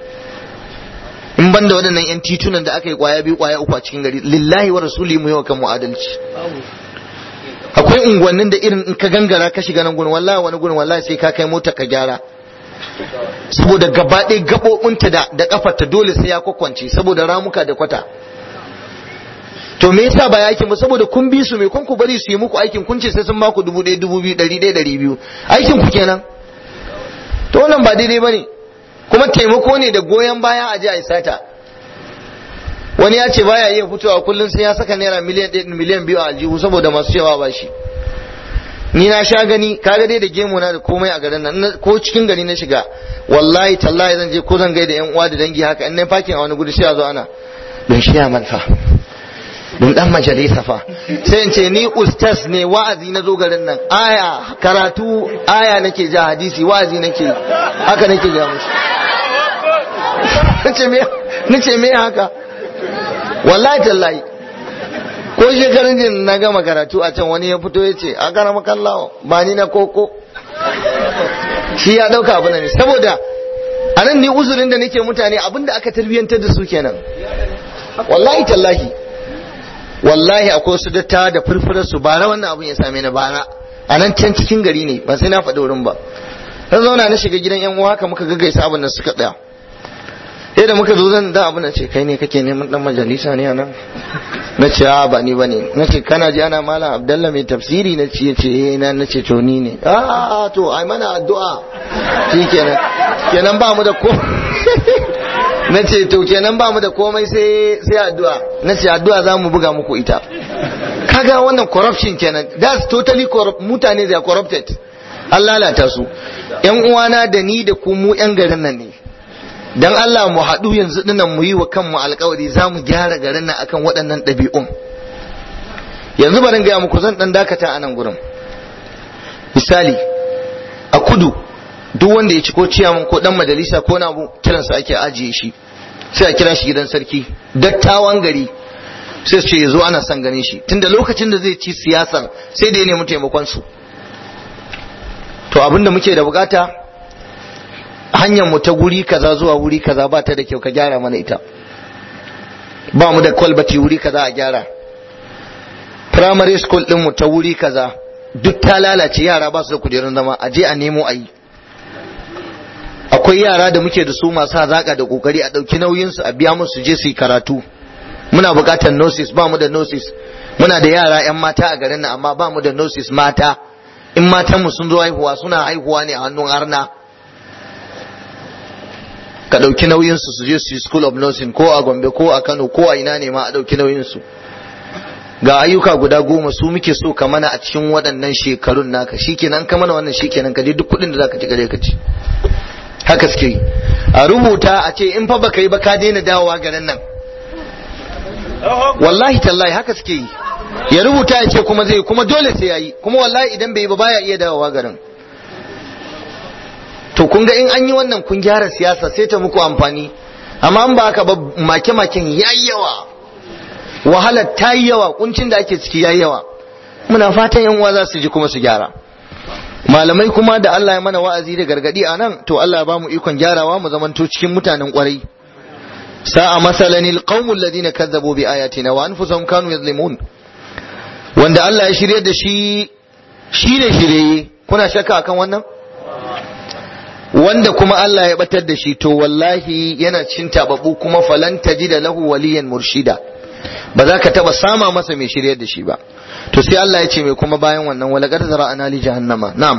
in ban da waɗannan yan titunan da aka yi kwaya biyu kwaya uku a cikin gari lillahi wa rasuli mu yi wa kan mu adalci akwai unguwannin da irin in ka gangara ka shiga nan gurin wallahi wani gurin wallahi sai ka kai mota ka gyara saboda gaba ɗaya gaɓoɓinta da da kafarta dole sai ya kwakwance saboda ramuka da kwata to me yasa ba yakin ba saboda kun bi su me kun ku bari su yi muku aikin kun ce sai sun baku dubu ɗaya dubu biyu ɗari ɗaya ɗari biyu aikin ku kenan to wannan ba daidai bane kuma taimako ne da goyon baya a ji a sata wani ya ce baya iya fitowa kullum sai ya saka naira miliyan ɗaya miliyan biyu a aljihu saboda masu cewa ba shi ni na sha gani kaga dai da gemu na da komai a garin nan ko cikin gari na shiga wallahi tallahi zan je ko zan gaida yan uwa da dangi haka in na fakin a wani gudu sai a zo ana don shi ya manfa don dan majalisa fa sai in ce ni ustaz ne wa'azi na zo garin nan aya karatu aya nake ja hadisi wa'azi nake haka nake ja musu nace me nace me haka wallahi tallahi ko shekarun jin na gama karatu a can wani ya fito ya ce a gara makallawa ba ni na koko shi ya dauka abu ne saboda a nan ni uzurin da nake mutane abinda aka tarbiyyantar da su kenan wallahi tallahi wallahi akwai wasu datta da furfurar su bara wannan abun ya same ni bara a nan can cikin gari ne ba sai na faɗi wurin ba na zauna na shiga gidan yan uwa haka muka gaggaisa abin da suka tsaya sai da muka zo zan da abu na ce kai ne kake neman dan majalisa ne anan na ce a ba ni bane na ce kana ji ana malam abdallah mai tafsiri na ce ce eh na na ce to ni ne a to ai mana addu'a shi kenan kenan ba mu da ko na ce to kenan ba mu da komai sai sai addu'a na ce addu'a za mu buga muku ita kaga wannan corruption kenan that's totally corrupt mutane they are corrupted an lalata su yan uwana da ni da ku mu yan garin nan ne dan Allah mu haɗu yanzu dinnan mu yi wa kanmu alkawari za mu gyara garin nan akan waɗannan ɗabi'un yanzu barin gaya muku zan ɗan dakata a nan gurin misali a kudu duk wanda ya ci ko ciyaman ko ɗan majalisa ko na kiransa ake ajiye shi sai a kira shi gidan sarki dattawan gari sai su ce ya zo ana son ganin shi tunda lokacin da zai ci siyasar sai da ya nemi taimakon su to abinda muke da bukata hanyar mu ta guri kaza zuwa wuri kaza ba ta da kyau ka gyara mana ita ba mu da kwalbati wuri kaza a gyara primary school din mu ta wuri kaza duk ta lalace yara ba su da kujerun zama a je a nemo a yi akwai yara da muke da su masu hazaka da kokari a ɗauki nauyinsu a biya musu je su yi karatu muna buƙatar nosis ba mu da nosis muna da yara 'yan mata a garin nan amma ba mu da nosis mata in matanmu sun zo haihuwa suna haihuwa ne a hannun arna ka ɗauki nauyinsu su je su yi school of nursing ko a gombe ko a kano ko a ina ne ma a ɗauki nauyinsu ga ayyuka guda goma su muke so ka mana a cikin waɗannan shekarun naka shikenan ka mana wannan shikenan ka je duk kuɗin da zaka ci gare ka ci haka suke yi a rubuta a ce in fa baka yi ba ka daina dawowa garin nan wallahi tallahi haka suke yi ya rubuta ya ce kuma zai kuma dole sai ya yi kuma wallahi idan bai yi ba baya iya dawowa garin to kun ga in an yi wannan kun gyara siyasa sai ta muku amfani amma an ba haka ba make-maken yayi yawa wahalar ta yi yawa kuncin da ake ciki yayi yawa muna fatan yan uwa za su ji kuma su gyara malamai kuma da Allah ya mana wa'azi da gargadi a nan to Allah ya bamu ikon gyarawa mu zamanto cikin mutanen kwarai sa'a masalan alqawm alladhina kazzabu bi ayatina wa anfusahum kanu yadhlimun wanda Allah ya shirye da shi shi ne shirye kuna shakka akan wannan wanda kuma Allah ya batar da shi to wallahi yana cin tababu kuma falan da lahu waliyan murshida ba za ka taba sama masa mai shiryar da shi ba to sai Allah ya ce mai kuma bayan wannan wala qad zara'ana li jahannama na'am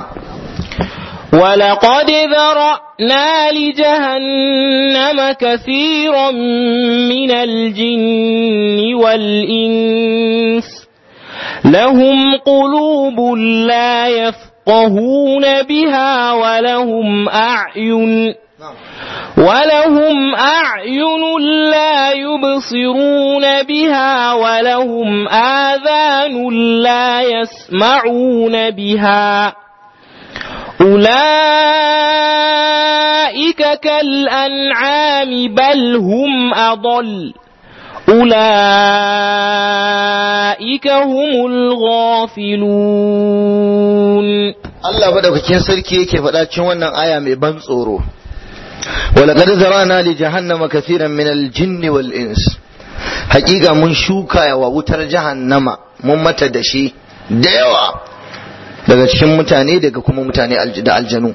ولقد ذرأنا لجهنم كثيرا من الجن والإنس لهم قلوب لا يفقهون بها ولهم أعين ولهم أعين لا يبصرون بها ولهم آذان لا يسمعون بها أولئك كالأنعام بل هم أضل أولئك هم الغافلون Allah madaukakin sarki yake faɗa cikin wannan aya mai ban tsoro ولقد ذرانا لجهنم كثيرا من الجن والإنس حقيقة من شوكا ووتر جهنم mun mata da shi da yawa daga cikin mutane daga kuma mutane da aljanu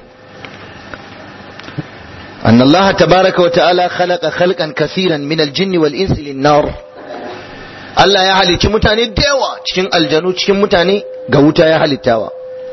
أن الله تبارك وتعالى خلق خلقا كثيرا من الجن والإنس للنار Allah ya halicci mutane da yawa cikin aljanu cikin mutane ga wuta ya halittawa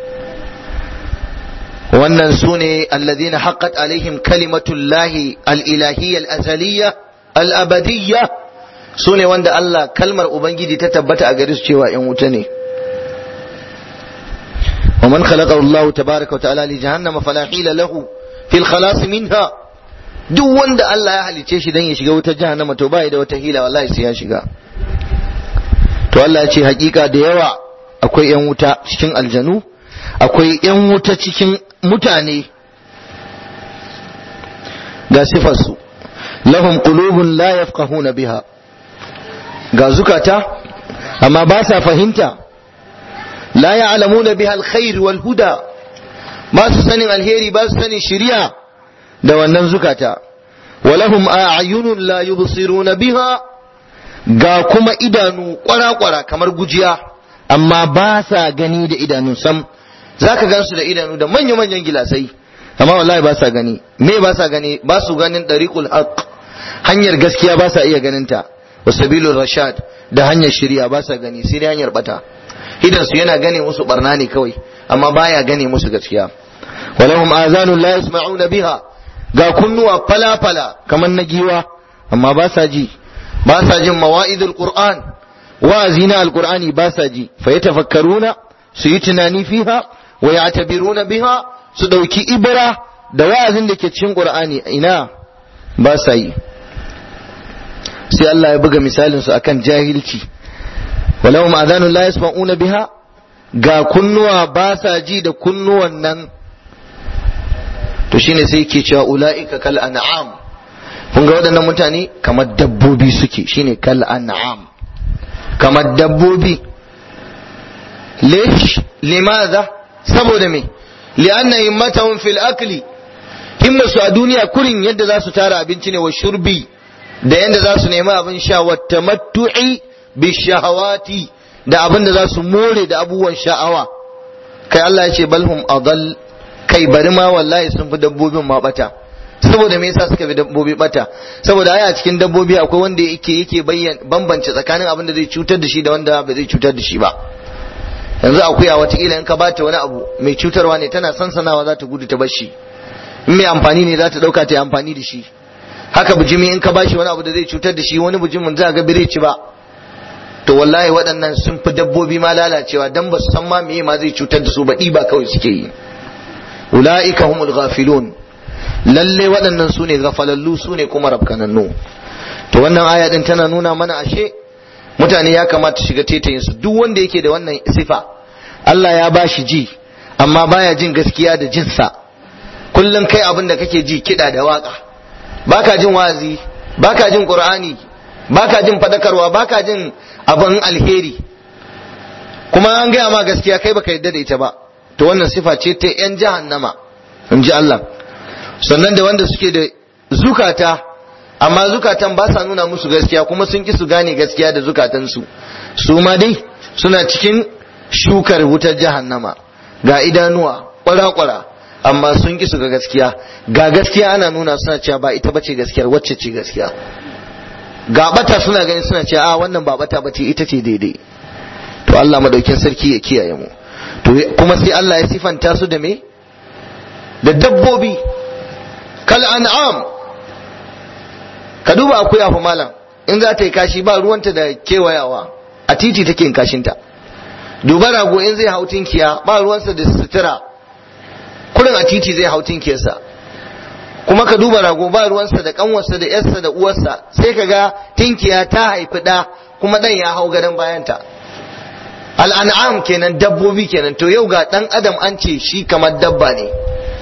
wannan su ne alladhina haqqat alaihim kalimatullahi al-ilahiyya al-azaliyya al-abadiyya su ne wanda Allah kalmar ubangiji ta tabbata a gare su cewa in wuta ne ومن خلقه الله تبارك وتعالى لجهنم فلا حيل له في الخلاص منها duk wanda Allah ya halice shi dan ya shiga wutar jahannama to bai da wata hila wallahi sai ya shiga to Allah ya ce hakika da yawa akwai yan wuta cikin aljanu akwai yan wuta cikin mutane ga sifarsu lahum qulubun la yafqahuna biha ga zukata amma ba sa fahimta la ya'lamuna biha alkhair wal huda ba su sanin alheri ba su sanin shari'a da wannan zukata walahum a'yunun la yubsiruna biha ga kuma idanu kwara-kwara kamar gujiya amma ba sa gani da idanu sam zaka gansu da idanu da manya-manyan gilasai amma wallahi ba sa gani me ba sa gani ba su ganin dariqul haqq hanyar gaskiya ba sa iya ganin ta wa sabilur rashad da hanyar shari'a ba sa gani sai dai hanyar bata idan su yana gane musu barna ne kawai amma baya gane musu gaskiya walahum azanun la yasma'una biha ga kunnuwa fala-fala kamar na giwa amma ba sa ji ba sa jin mawa'idul qur'an wa'azi na alqur'ani ba sa ji fa yatafakkaruna su yi tunani fiha wa ya'tabiruna biha su dauki ibra da wa'azin da ke cikin qur'ani ina ba sa yi sai Allah ya buga misalin su akan jahilci walau ma'adanun la yasma'una biha ga kunnuwa ba sa ji da kunnuwan nan to shine sai ke cewa ula'ika kal an'am kun ga waɗannan mutane kamar dabbobi suke shine kal an'am kamar dabbobi lish limadha saboda me li'anna himmatahum fil akli himmasu a duniya kurin yadda za su tara abinci ne wa shurbi da yadda za su nemi abin sha wa tamattu'i bi shahawati da abin da za su more da abubuwan sha'awa kai Allah ya ce balhum adall kai bari ma wallahi sun fi dabbobin ma bata saboda me yasa suka fi dabbobi bata saboda ai a cikin dabbobi akwai wanda yake yake bayyana bambance tsakanin abin da zai cutar da shi da wanda ba zai cutar da shi ba yanzu akuya watakila in ka bata wani abu mai cutarwa ne tana sansanawa za ta gudu ta bar shi in mai amfani ne za ta dauka ta yi amfani da shi haka bujimi in ka bashi wani abu da zai cutar da shi wani bujimin za ga bire ci ba to wallahi waɗannan sun fi dabbobi ma lalacewa dan ba su san ma meye ma zai cutar da su ba ba kawai suke yi ula'ika humul ghafilun lalle waɗannan su ne gafalallu su ne kuma rabkanannu to wannan aya din tana nuna mana ashe mutane ya kamata shiga tetayin su duk wanda yake da wannan sifa Allah ya ba shi ji amma baya jin gaskiya da jinsa kullum kai abin da kake ji kiɗa da waka baka jin wazi baka jin qur'ani baka jin fadakarwa baka jin abin alheri kuma an gaya ma gaskiya kai baka yarda da ita ba to wannan sifa ce ta yan jahannama in ji Allah sannan da wanda suke da zukata amma zukatan ba sa nuna musu gaskiya kuma sun ki su gane gaskiya da zukatansu su ma dai suna cikin shukar wutar jahannama ga idanuwa kwara-kwara amma sun ki su ga gaskiya ga gaskiya ana nuna suna cewa ba ita bace gaskiyar wacce ce gaskiya ga bata suna gani suna cewa a wannan ba bata bace ita ce daidai to Allah madaukin sarki ya kiyaye mu to kuma sai Allah ya sifanta su da me da dabbobi kal an'am ka duba akuya fa malam in za ta yi kashi ba ruwanta da kewayawa a titi take yin kashinta duba rago in zai hau tinkiya ba ruwansa da sutura kurin a titi zai hau tinkiyarsa kuma ka duba rago ba ruwansa da kanwarsa da yarsa da uwarsa sai ka ga tinkiya ta haifi ɗa kuma ɗan ya hau gadon bayanta al'an'am kenan dabbobi kenan to yau ga ɗan adam an ce shi kamar dabba ne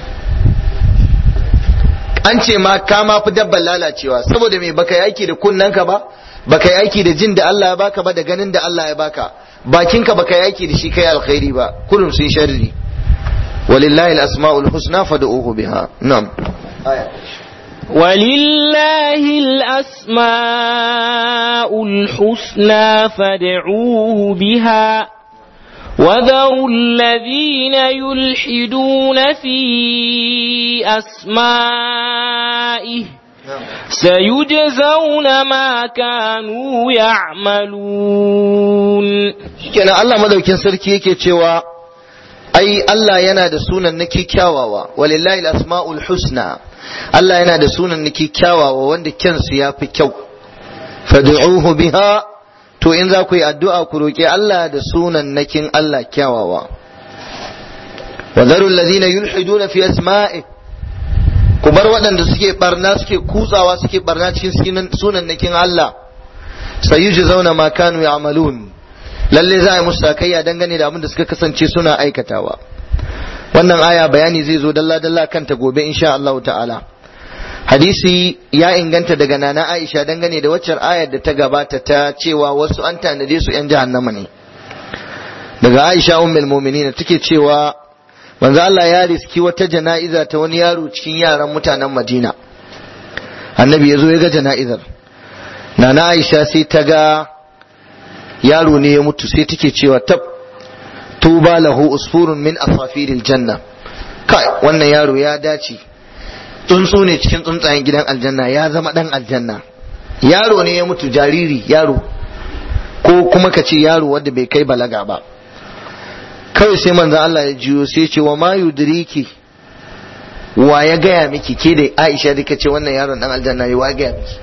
an ce ma ka ma fi dabban lalacewa saboda me baka yi aiki da kunnanka ba baka yi aiki da jin da Allah ya baka ba da ganin da Allah ya baka bakinka baka yi aiki da shi kai alkhairi ba kullum sun sharri walillahi al-asma'ul husna fad'uhu biha na'am ولله الأسماء الحسنى فادعوه بها وذروا الذين يلحدون في أسمائه سيجزون ما كانوا يعملون kenan Allah madaukin sarki yake cewa ai Allah yana da sunan naki kyawawa walillahi al-asma'ul husna Allah yana da sunan naki kyawawa wanda kyansu ya fi kyau fad'uhu biha to in za ku yi addu'a ku roƙi Allah da sunan nakin Allah kyawawa wa zarul ladina yulhiduna fi asma'i ku bar waɗanda suke barna suke kutsawa suke barna cikin sunan nakin Allah sayuji zauna ma kanu ya'malun lalle za a yi musu sakayya dangane da abin da suka kasance suna aikatawa wannan aya bayani zai zo dalla dalla kanta gobe insha Allah ta'ala hadisi ya inganta daga nana Aisha dangane da waccar ayar da ta gabata ta cewa wasu an tanade su yan jahannama ne daga Aisha ummul mu'minin take cewa manzo Allah ya riski wata jana'iza ta wani yaro cikin yaran mutanen Madina annabi ya zo ya ga jana'izar nana Aisha sai ta ga yaro ne ya mutu sai take cewa tab tuba lahu usfurun min asafiril janna kai wannan yaro ya dace tsuntsu ne cikin tsuntsayen gidan aljanna ya zama dan aljanna yaro ne ya mutu jariri yaro ko kuma ka ce yaro wanda bai kai balaga ba kawai sai manzon Allah ya jiyo sai ce wa ma yudriki wa ya gaya miki ke da Aisha da ce wannan yaron dan aljanna ne wa ya gaya miki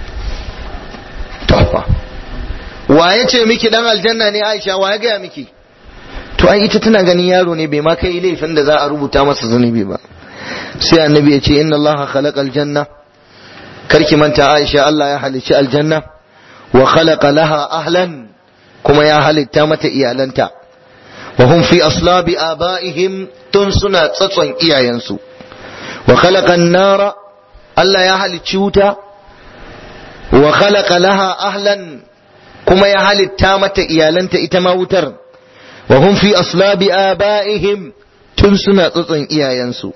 to wa ya ce miki dan aljanna ne Aisha wa ya gaya miki to ai ita tana ganin yaro ne bai ma kai laifin da za a rubuta masa zunubi ba sai annabi ya ce inna Allah khalaqal janna karki manta Aisha Allah ya halicci aljanna wa khalaqa laha ahlan kuma ya halitta mata iyalanta wa hum fi aslabi abaihim tun suna tsatson iyayensu wa khalaqa an-nara Allah ya halicci wuta wa khalaqa laha ahlan kuma ya halitta mata iyalanta ita ma wutar wa hum fi aslabi abaihim tun suna tsatson iyayensu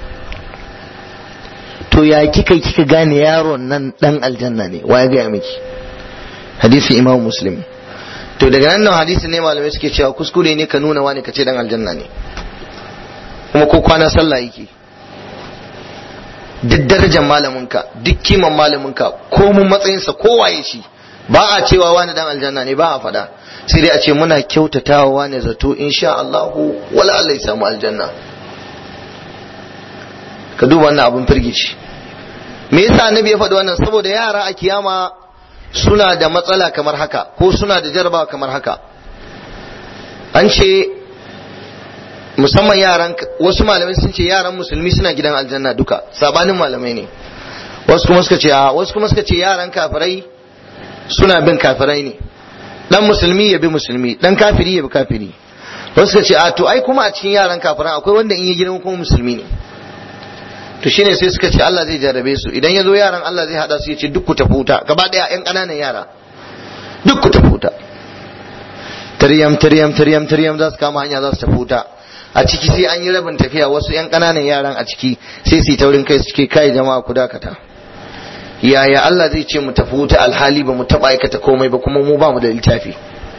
to ya kika kika gane yaron nan dan aljanna ne wa ya gaya miki hadisi imam muslim to daga nan hadisi ne malamai suke cewa kuskure ne ka nuna wani ka ce dan aljanna ne kuma ko kwana sallah yake duk darajar malaminka duk kiman malaminka ko mun matsayinsa ko waye shi ba a cewa wani dan aljanna ne ba a faɗa sai dai a ce muna kyautatawa wani zato insha Allahu wala Allah ya samu aljanna ka duba wannan abin firgici me yasa annabi ya faɗi wannan saboda yara a kiyama suna da matsala kamar haka ko suna da jarabawa kamar haka an ce musamman yaran wasu malamai sun ce yaran musulmi suna gidan aljanna duka sabanin malamai ne wasu kuma suka ce a wasu kuma suka ce yaran kafirai suna bin kafirai ne dan musulmi ya bi musulmi dan kafiri ya bi kafiri wasu suka ce a to ai kuma a cikin yaran kafiran akwai wanda in ya girma kuma musulmi ne to shine sai suka ce Allah zai jarrabe su idan ya zo yaran Allah zai hada su ya ce duk ku tafi wuta gaba daya yan ƙananan yara duk ku tafi wuta tiryam tiryam tiryam tiryam za su kama hanya za su tafi wuta a ciki sai an yi rabin tafiya wasu yan ƙananan yaran a ciki sai su yi taurin kai su ce kai jama'a ku dakata yaya Allah zai ce mu tafi wuta alhali ba mu taɓa aikata komai ba kuma mu ba mu da littafi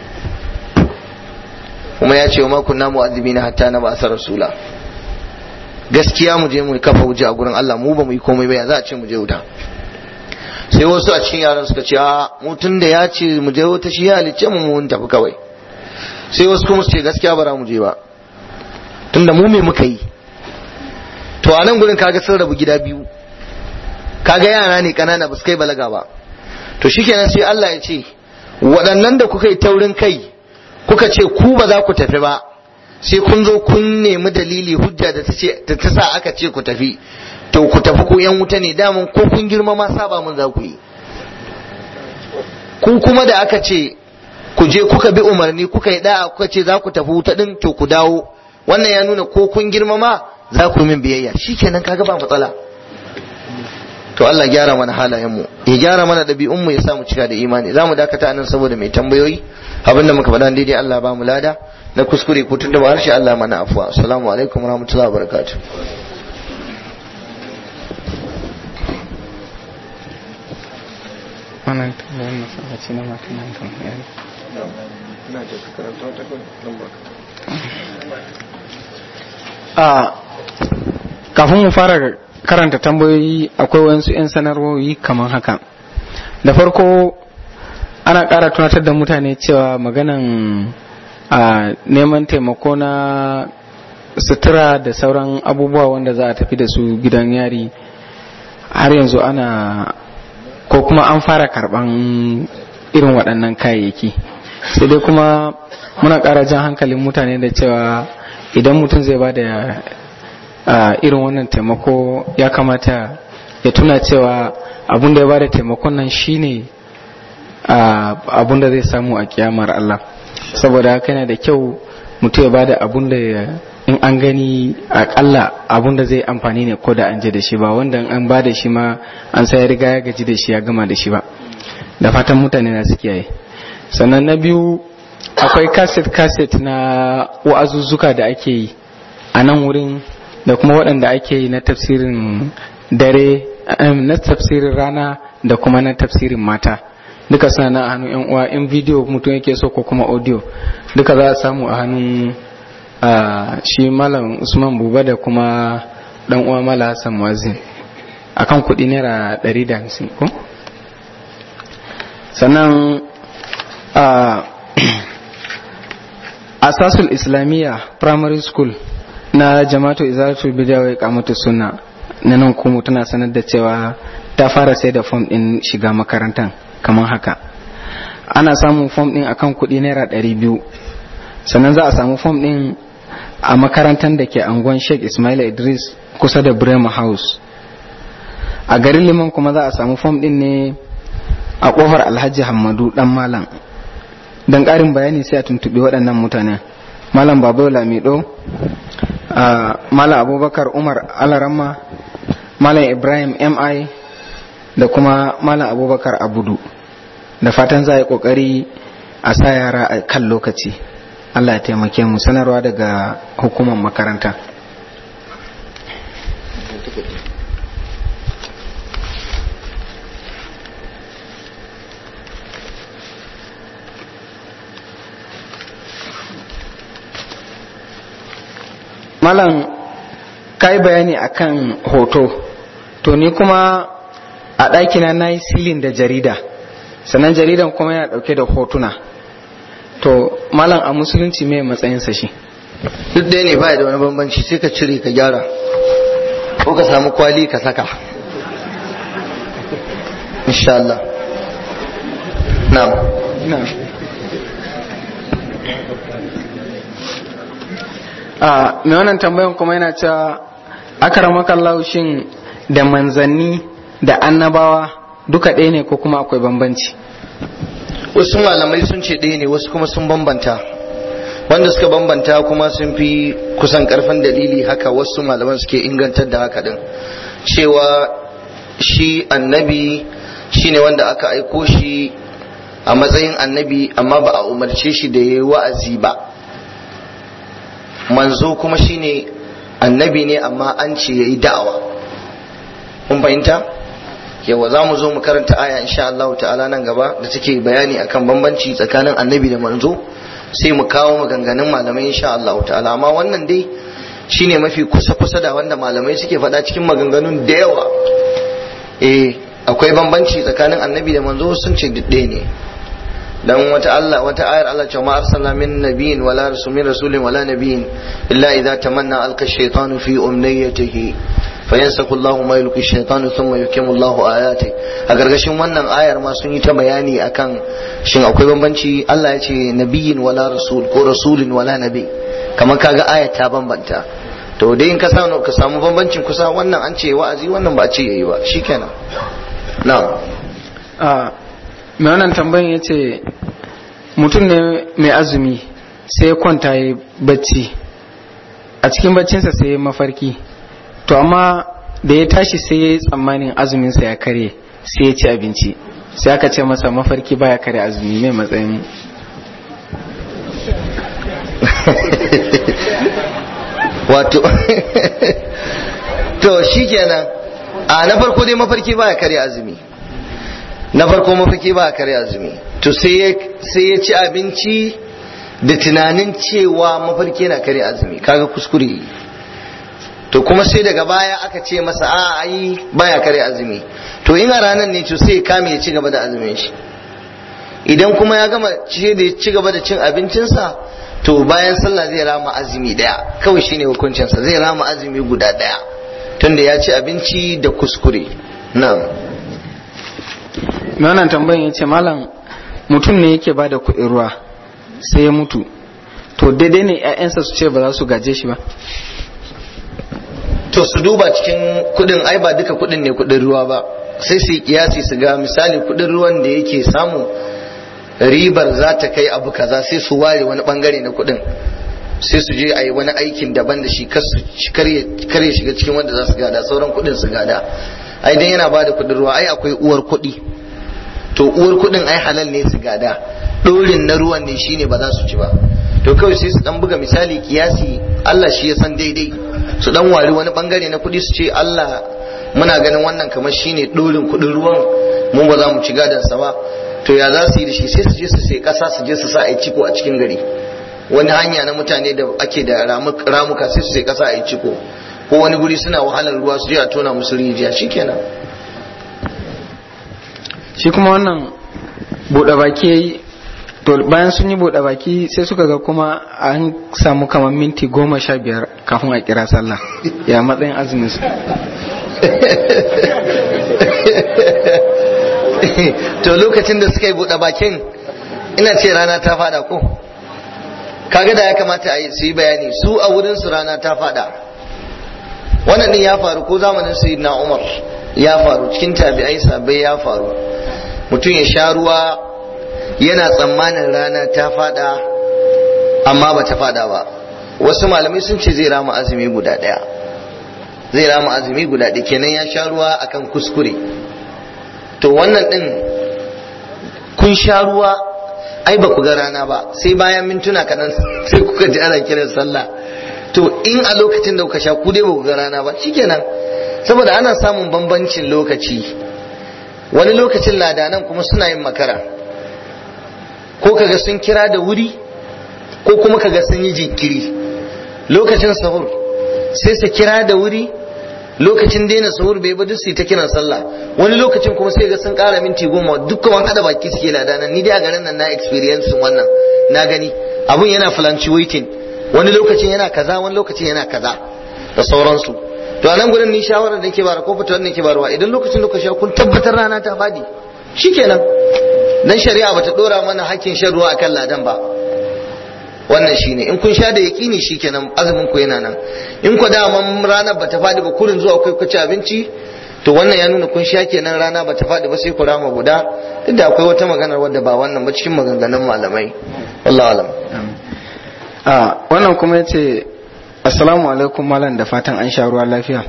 kuma ya ce wa ma kunna mu'azzibina hatta na ba'sa rasula gaskiya mu je mu kafa wuce a gurin Allah mu ba mu yi komai ba ya za a ce mu je wuta sai wasu a cikin yaran suka ce a mu tun da ya ce mu je wuta shi ya halicce mu mun tafi kawai sai wasu kuma su ce gaskiya ba za mu je ba tun da mu me muka yi to a nan gurin kaga sun rabu gida biyu kaga yara ne kanana ba su kai balaga ba to shikenan sai Allah ya ce waɗannan da kuka yi taurin kai kuka ce ku ba za ku tafi ba sai kun zo kun nemi dalili hujja da ta ta sa aka ce ku tafi to ku tafi ku yan wuta ne daman ko kun girma ma saba mun za ku yi ku kuma da aka ce ku je kuka bi umarni kuka yi da'a kuka ce za ku tafi wuta din to ku dawo wannan ya nuna ko kun girma ma za ku min biyayya shikenan kaga ba matsala to Allah gyara mana halayen mu ya gyara mana ɗabi'un mu ya sa mu cika da imani za mu dakata nan saboda mai tambayoyi abinda muka faɗa daidai Allah ba mu lada na kuskure ko tun da ba harshe Allah mana afuwa assalamu alaikum warahmatullahi wabarakatuh wannan tambayar masallaci na matan nan kan yari a kafin mu fara karanta tambayoyi akwai wasu 'yan sanarwoyi kamar haka da farko ana ƙara tunatar da mutane cewa maganan a neman taimako na sutura da sauran abubuwa wanda za a tafi da su gidan yari har yanzu ana ko kuma an fara karban irin waɗannan kayayyaki sai dai kuma muna ƙara jan hankalin mutane da cewa idan mutum zai ba da irin wannan taimako ya kamata ya tuna cewa abun da ya ba da taimakon nan shine abun da zai samu a kiyamar Allah saboda haka yana da kyau mutum ya ba da abun da in an gani akalla abun da zai amfani ne ko da an je da shi ba wanda an ba da shi ma an sai ya riga ya gaji da shi ya gama da shi ba da fatan mutane na su kiyaye sannan na biyu akwai kaset kaset na wa'azuzzuka da ake yi a nan wurin da kuma waɗanda ake yi na tafsirin dare na tafsirin rana da kuma na tafsirin mata duka suna na a hannun yan uwa in bidiyo mutum yake so ko kuma audio duka za a samu a hannun shi malam usman buba da kuma dan uwa mala hassan muazzin akan kuɗi naira 150 ko sannan asasul islamiyya primary school na jama'atu izalatul bid'a wa iqamatu sunna na nan kuma tana sanar da cewa ta fara sai da form din shiga makarantar kamar haka ana samun form din akan kuɗi naira ɗari biyu sannan za a samu form din a makarantar da ke angon sheikh ismail idris kusa da bremer house a garin liman kuma za a samu form din ne a kofar alhaji hamadu dan malam don ƙarin bayani sai a tuntuɓi waɗannan mutanen malam babu lamido malam abubakar umar alarama malam ibrahim mi da kuma malam abubakar abudu da fatan za a yi ƙoƙari a sa yara a kan lokaci allah ya taimake mu sanarwa daga hukumar makaranta malam ka yi bayani akan hoto to ni kuma a ɗakina na yi silin da jarida sannan jaridan kuma yana ɗauke da hotuna to malam a musulunci mai matsayinsa shi duk ɗaya ne ba da wani bambanci sai ka cire ka gyara ko ka samu kwali ka saka insha Allah na'am a mai wannan tambayan kuma yana cewa akaramakallahu shin da manzanni da annabawa duka ɗaya ne ko kuma akwai bambanci wasu malamai sun ce ɗaya ne wasu kuma sun bambanta wanda suka bambanta kuma sun fi kusan karfin dalili haka wasu malaman suke ingantar da haka din cewa shi annabi shine wanda aka aiko shi a matsayin annabi amma ba a umarce shi da ya yi wa'azi ba manzo kuma shine annabi ne amma an ce ya yi da'awa kun fahimta yawa za mu zo mu karanta aya insha Allah ta'ala nan gaba da take bayani akan bambanci tsakanin annabi da manzo sai mu kawo maganganun malamai insha Allah ta'ala amma wannan dai shine mafi kusa kusa da wanda malamai suke faɗa cikin maganganun da yawa eh akwai bambanci tsakanin annabi da manzo sun ce ɗaya ne dan wata Allah wata ayar Allah cewa ma arsalna min nabiyyin wala rasul min rasulin wala nabiyyin illa idza tamanna alqa shaytanu fi umniyatihi fayansaku Allahu ma yulqi shaytanu thumma yukimu Allahu ayati a gargashin wannan ayar ma sun yi ta bayani akan shin akwai bambanci Allah ya ce nabiyyin wala rasul ko rasulin wala nabi kamar kaga ayar ta bambanta to dai in ka samu ka samu bambancin kusa wannan an ce wa'azi wannan ba a ce yayi ba shikenan na'am mai wannan tambayin ya ce mutum ne mai azumi sai ya kwanta ya bacci a cikin baccinsa sai ya mafarki to amma da ya tashi sai ya yi tsammanin azuminsa ya karye sai ya ci abinci sai aka ce masa mafarki baya kare azumi mai matsayin wato to shikenan a na farko dai mafarki baya kare azumi na farko mafarki baya kare azumi to sai ya ci abinci da tunanin cewa mafarki yana kare azumi kaga kuskure to kuma sai daga baya aka ce masa a ai baya kare azumi to in a ranar ne to sai ya kame ya ci gaba da azumin shi idan kuma ya gama ci gaba da cin abincinsa to bayan sallah zai rama azumi daya kawai shine hukuncinsa zai rama azumi guda daya tunda ya ci abinci da kuskure na'am wannan tambayin ya ce malam mutum ne yake ba da kuɗin ruwa sai ya mutu to daidai ne 'ya'yansa su ce ba za su gaje shi ba to su duba cikin kudin ai ba duka kudin ne kudin ruwa ba sai su yi kiyasi su ga misali kudin ruwan da yake samu ribar za ta kai abu kaza sai su ware wani bangare na kudin sai su je a yi wani aikin daban da shi kar ya shiga cikin wanda za su gada sauran kudin su gada ai dan yana ba da kudin ruwa ai akwai uwar kudi to uwar kudin ai halal ne su gada dorin na ruwan ne shine ba za su ci ba to kawai sai su dan buga misali kiyasi Allah shi ya san daidai su dan wari wani bangare na kudi su ce Allah muna ganin wannan kamar shine dorin kudin ruwan mu ba za mu ci gadan sa ba to ya za su yi da shi sai su je su sai kasa su je su sa a ciko a cikin gari wani hanya na mutane da ake da ramuka sai su sai kasa a ciko ko wani guri suna wahalar ruwa su je a tona musu rijiya shikenan shi kuma wannan buɗe baki yayi to bayan sun yi buɗe baki sai suka ga kuma an samu kamar minti goma sha biyar kafin a kira sallah ya matsayin azumin su to lokacin da suka yi buɗe bakin ina ce rana ta fada ko kaga da ya kamata a yi su yi bayani su a wurin su rana ta fada wannan din ya faru ko zamanin sayyidina umar ya faru cikin tabi'ai sabai ya faru mutum ya sha ruwa yana tsammanin rana ta fada amma ba ta fada ba wasu malamai sun ce zai rama azumi guda daya zai rama azumi guda ɗaya kenan ya sha ruwa akan kuskure to wannan din kun sha ruwa ai ba ku ga rana ba sai bayan mintuna kaɗan sai kuka ji ana kiran sallah to in a lokacin da kuka sha ku dai ba ku ga rana ba shikenan saboda ana samun bambancin lokaci wani lokacin ladanan kuma suna yin makara ko kaga sun kira da wuri ko kuma kaga sun yi jinkiri lokacin sahur sai su kira da wuri lokacin daina sahur bai ba duk su ta kiran sallah wani lokacin kuma sai ga sun kara minti goma dukkan wani hada baki suke ladanan ni dai a garin nan na experience wannan na gani abun yana fluctuating wani lokacin yana kaza wani lokacin yana kaza da sauransu to a nan gurin ni shawarar da ke bara ko fitowar da ke barwa idan lokacin da sha kun tabbatar rana ta fadi shikenan dan shari'a bata dora mana hakkin shan ruwa akan ladan ba wannan shine in kun sha da yaqini shikenan azumin ku yana nan in ku da man ranar bata fadi ba kurin zuwa kai ku ci abinci to wannan ya nuna kun sha kenan rana bata fadi ba sai ku rama guda duk da akwai wata magana wadda ba wannan ba cikin maganganun malamai wallahi alam a wannan kuma yace assalamu alaikum malam da fatan an sha ruwa lafiya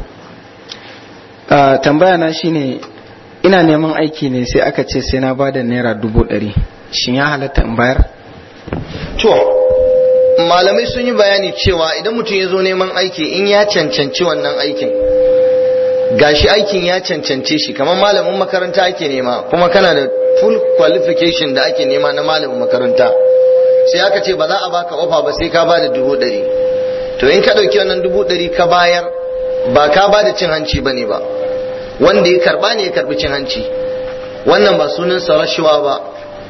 tambaya na shine ina neman aiki ne sai aka ce sai na bada naira dubu ɗari shin ya halatta in bayar to malamai sun yi bayani cewa idan mutum ya zo neman aiki in ya cancanci wannan aikin gashi aikin ya cancance shi kamar malamin makaranta ake nema kuma kana da full qualification da ake nema na malamin makaranta sai aka ce ba za a baka ofa ba sai ka bada dubu ɗari to in ka ɗauki wannan dubu ɗari ka bayar ba ka bada cin hanci ba ne ba wanda ya karba ne ya karbi cin hanci wannan ba sunansa rashuwa ba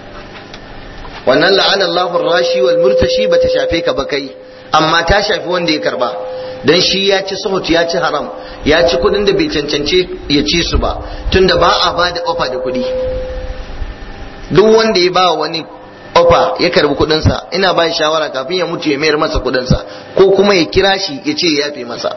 wannan la'ana Allahu rashi wal murtashi bata shafe ka ba kai amma ta shafi wanda ya karba dan shi ya ci suhut ya ci haram ya ci kudin da bai cancance ya ci su ba tunda ba a ba da ofa da kudi duk wanda ya ba wani ofa ya karbi kudinsa ina ba shawara kafin ya mutu ya mayar masa kudinsa ko kuma ya kira shi ya ce ya yafe masa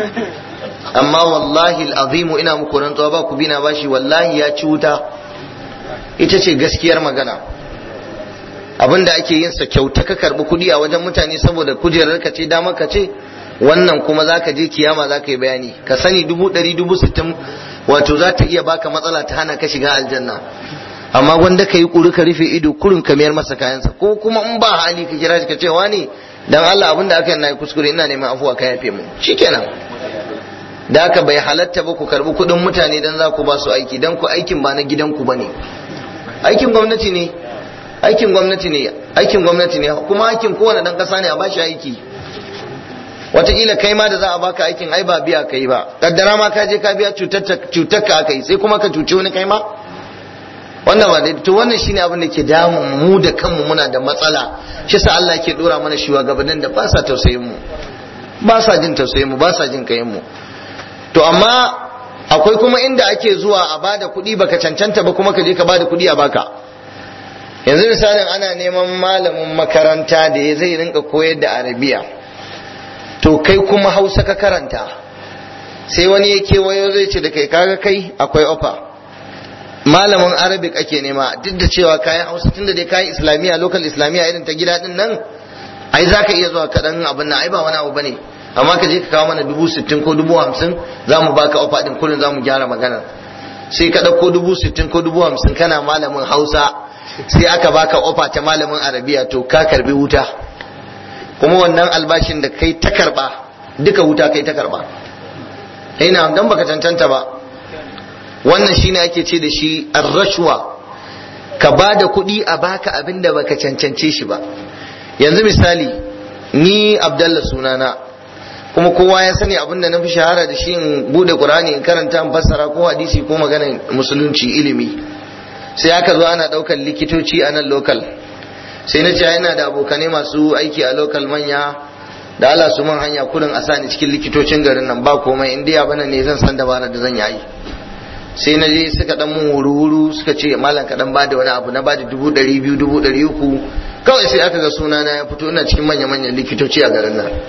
amma wallahi al'azimu ina muku rantsuwa ba ku bina bashi wallahi ya ci wuta ita ce gaskiyar magana abin da ake yin sa kyauta ka karbi kuɗi a wajen mutane saboda kujerar ka ce damar ka ce wannan kuma zaka je kiyama zaka yi bayani ka sani dubu ɗari dubu sittin wato za ta iya baka matsala ta hana ka shiga aljanna amma wanda ka yi ƙuri ka rufe ido kurin ka mayar masa kayansa ko kuma in ba hali ka kira shi ka ce wani dan Allah abin da aka yi na kuskure ina neman afuwa ka yafe mu shikenan da haka bai halatta ba ku karbi kuɗin mutane dan za ku ba su aiki dan ku aikin ba na gidanku ba ne aikin gwamnati ne aikin gwamnati ne aikin gwamnati ne kuma aikin kowane dan kasa ne a bashi aiki wataƙila kai ma da za a baka aikin ai ba biya kai ba kaddara ma ka je ka biya cutar ka aka yi sai kuma ka cuci wani kai ma wannan ba to wannan shine abin da ke damun mu da kanmu muna da matsala shi sa Allah ke dora mana shugabannin da ba sa tausayin mu ba sa jin tausayin mu ba sa jin kayan mu to amma akwai kuma inda ake zuwa a bada kuɗi baka cancanta ba kuma ka je ka bada kuɗi a baka yanzu misalin ana neman malamin makaranta da ya zai rinka koyar da arabiya to kai kuma hausa ka karanta sai wani ya kewayo zai ce da kai kaga kai akwai ofa malamin arabic ake nema duk da cewa kayan hausa tunda dai kayan islamiyya local islamiyya irin ta gida din nan ai za ka iya zuwa kaɗan abin nan ai ba wani abu bane amma ka je ka kawo mana dubu sittin ko dubu hamsin za mu baka ofa din kullum za mu gyara maganar sai ka ɗauko dubu sittin ko dubu hamsin kana malamin hausa sai aka baka ofa ta malamin arabiya to ka karbi wuta kuma wannan albashin da kai ta karba duka wuta kai ta karba ina dan baka cancanta ba wannan shine ake ce da shi ar-rashwa ka ba da kuɗi a baka abin da baka cancance shi ba yanzu misali ni abdallah sunana kuma kowa ya sani abin da na fi shahara da shi in bude qur'ani in karanta in fassara ko hadisi ko maganar musulunci ilimi sai aka zo ana daukar likitoci a nan lokal sai na ce yana da abokanai masu aiki a lokal manya da Allah su man hanya kudin a sani cikin likitocin garin nan ba komai in dai bana ne zan san dabarar da zan yi sai na je suka dan mun wuru-wuru suka ce malam ka dan bada wani abu na bada dubu ɗari biyu dubu ɗari uku kawai sai aka ga sunana ya fito ina cikin manya-manyan likitoci a garin nan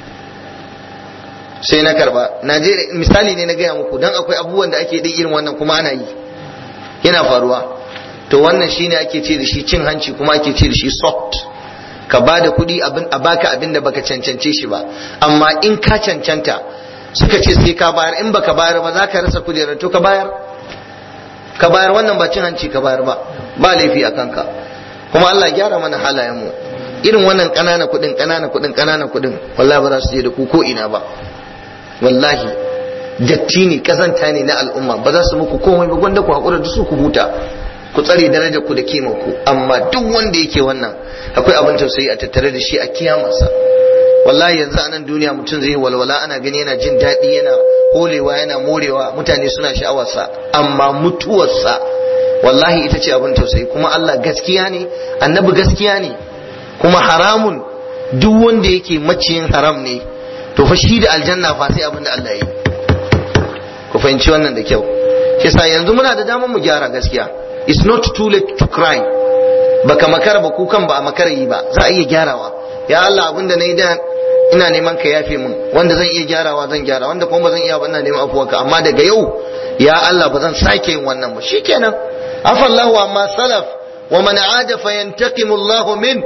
sai na karba na je misali ne na gaya muku dan akwai abubuwan da ake irin wannan kuma ana yi yana faruwa to wannan shine ake ce da shi cin hanci kuma ake ce da shi soft ka ba da kuɗi a baka abin da baka cancance shi ba amma in ka cancanta suka ce sai ka bayar in baka bayar ba za ka rasa kujerar to ka bayar ka bayar wannan ba cin hanci ka bayar ba ba laifi a kanka kuma Allah gyara mana halayen mu irin wannan ƙanana kuɗin ƙanana kuɗin ƙanana kuɗin wallahi ba za su je da ku ko ina ba wallahi datti ne kazanta ne na al'umma ba za su muku komai ba gwanda ku haƙura da su ku huta ku tsare darajar ku da kimar ku amma duk wanda yake wannan akwai abin tausayi a tattare da shi a kiyamarsa wallahi yanzu a nan duniya mutum zai walwala ana gani yana jin daɗi yana holewa yana morewa mutane suna sha'awarsa amma mutuwarsa wallahi ita ce abin tausayi kuma Allah gaskiya ne annabi gaskiya ne kuma haramun duk wanda yake maciyin haram ne to fa shi da aljanna fa sai abin da Allah ya yi ku fahimci wannan da kyau kisa yanzu muna da damar mu gyara gaskiya it's not too late to cry baka makara ba kukan ba a makara yi ba za a iya gyarawa ya Allah abin da na yi da ina neman ka yafe min wanda zan iya gyarawa zan gyara wanda kuma ba zan iya ba ina neman afuwarka amma daga yau ya Allah ba zan sake yin wannan ba shikenan afallahu amma salaf wa man aada fa yantaqimu Allah min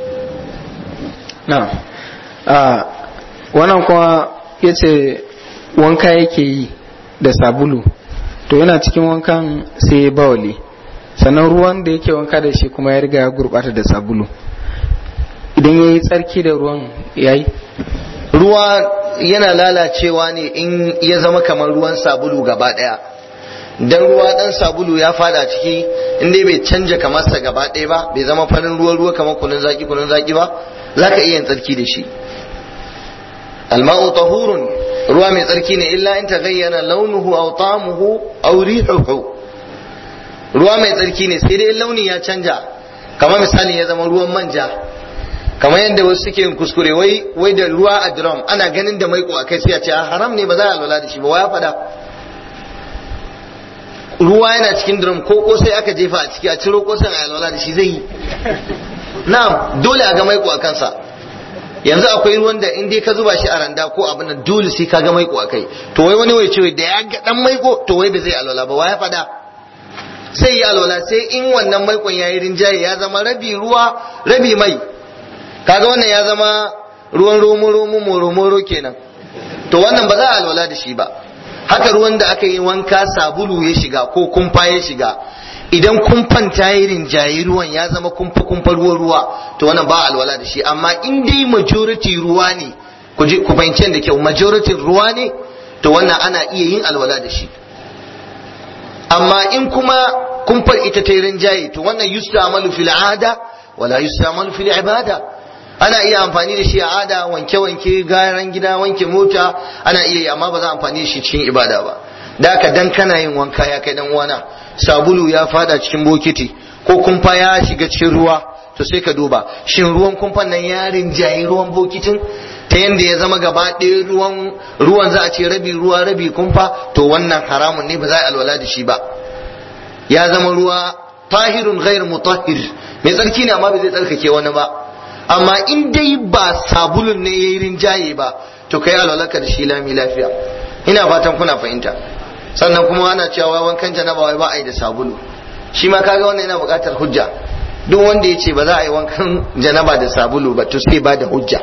na wannan kuma yace wanka yake yi da sabulu to yana cikin wankan sai ya bawali sannan ruwan da yake wanka da shi kuma ya riga ya gurbata da sabulu idan ya yi tsarki da ruwan ya yi ruwa yana lalacewa ne in ya zama kamar ruwan sabulu gaba daya dan ruwa dan sabulu ya fada ciki in dai bai canja kamarsa gaba daya ba bai zama farin ruwa ruwa kamar kunun zaki kunun zaki ba zaka iya yin tsarki da shi alma'u tahurun ruwa mai tsarki ne illa in taghayyara launuhu aw ta'amuhu aw rihuhu ruwa mai tsarki ne sai dai launi ya canja kamar misali ya zama ruwan manja kamar yadda wasu suke yin kuskure wai wai da ruwa a drum ana ganin da maiko a kai sai a ce haram ne ba za a lura da shi ba wa ya fada ruwa yana cikin drum ko ko sai aka jefa a ciki a ciro kosan a lura da shi zai yi na'am dole a ga maiko a kansa yanzu akwai ruwan da in dai ka zuba shi a randa ko abin nan dole sai ka ga maiko a kai to wai wani wai ce da ya ga dan maiko to wai ba zai alwala ba wa ya fada sai yi alwala sai in wannan maikon ya yi rinjaye ya zama rabi ruwa rabi mai kaga wannan ya zama ruwan romo romo moro moro kenan to wannan ba za a alwala da shi ba haka ruwan da aka yi wanka sabulu ya shiga ko kumfa ya shiga idan kumfan ta yi rinjaye ruwan ya zama kumfa kumfa ruwa ruwa to wannan ba alwala da shi amma in dai majority ruwa ne ku je ku fahimci da kyau majority ruwa ne to wannan ana iya yin alwala da shi amma in kuma kumfar ita ta yi rinjaye to wannan yustamalu fil ada wala yustamalu fil ibada ana iya amfani da shi a ada wanke-wanke garan gida wanke mota ana iya yi amma ba za a amfani da shi cikin ibada ba da haka dan kana yin wanka ya kai dan uwana sabulu ya fada cikin bokiti ko kumfa ya shiga cikin ruwa to sai ka duba shin ruwan kumfan nan ya rinjayi ruwan bokitin ta yanda ya zama gaba ɗaya ruwan ruwan za a ce rabi ruwa rabi kumfa to wannan haramun ne ba za a alwala da shi ba ya zama ruwa tahirun ghair mutahhir mai tsarki ne amma bai zai tsarkake wani ba amma in dai ba sabulun ne yayi rinjaye ba to kai alwalarka da shi lami lafiya ina fatan kuna fahimta sannan kuma ana cewa wankan janaba wai ba a yi da sabulu shi ma kaga wannan yana buƙatar hujja duk wanda ya ce ba za a yi wankan janaba da sabulu ba to sai ba da hujja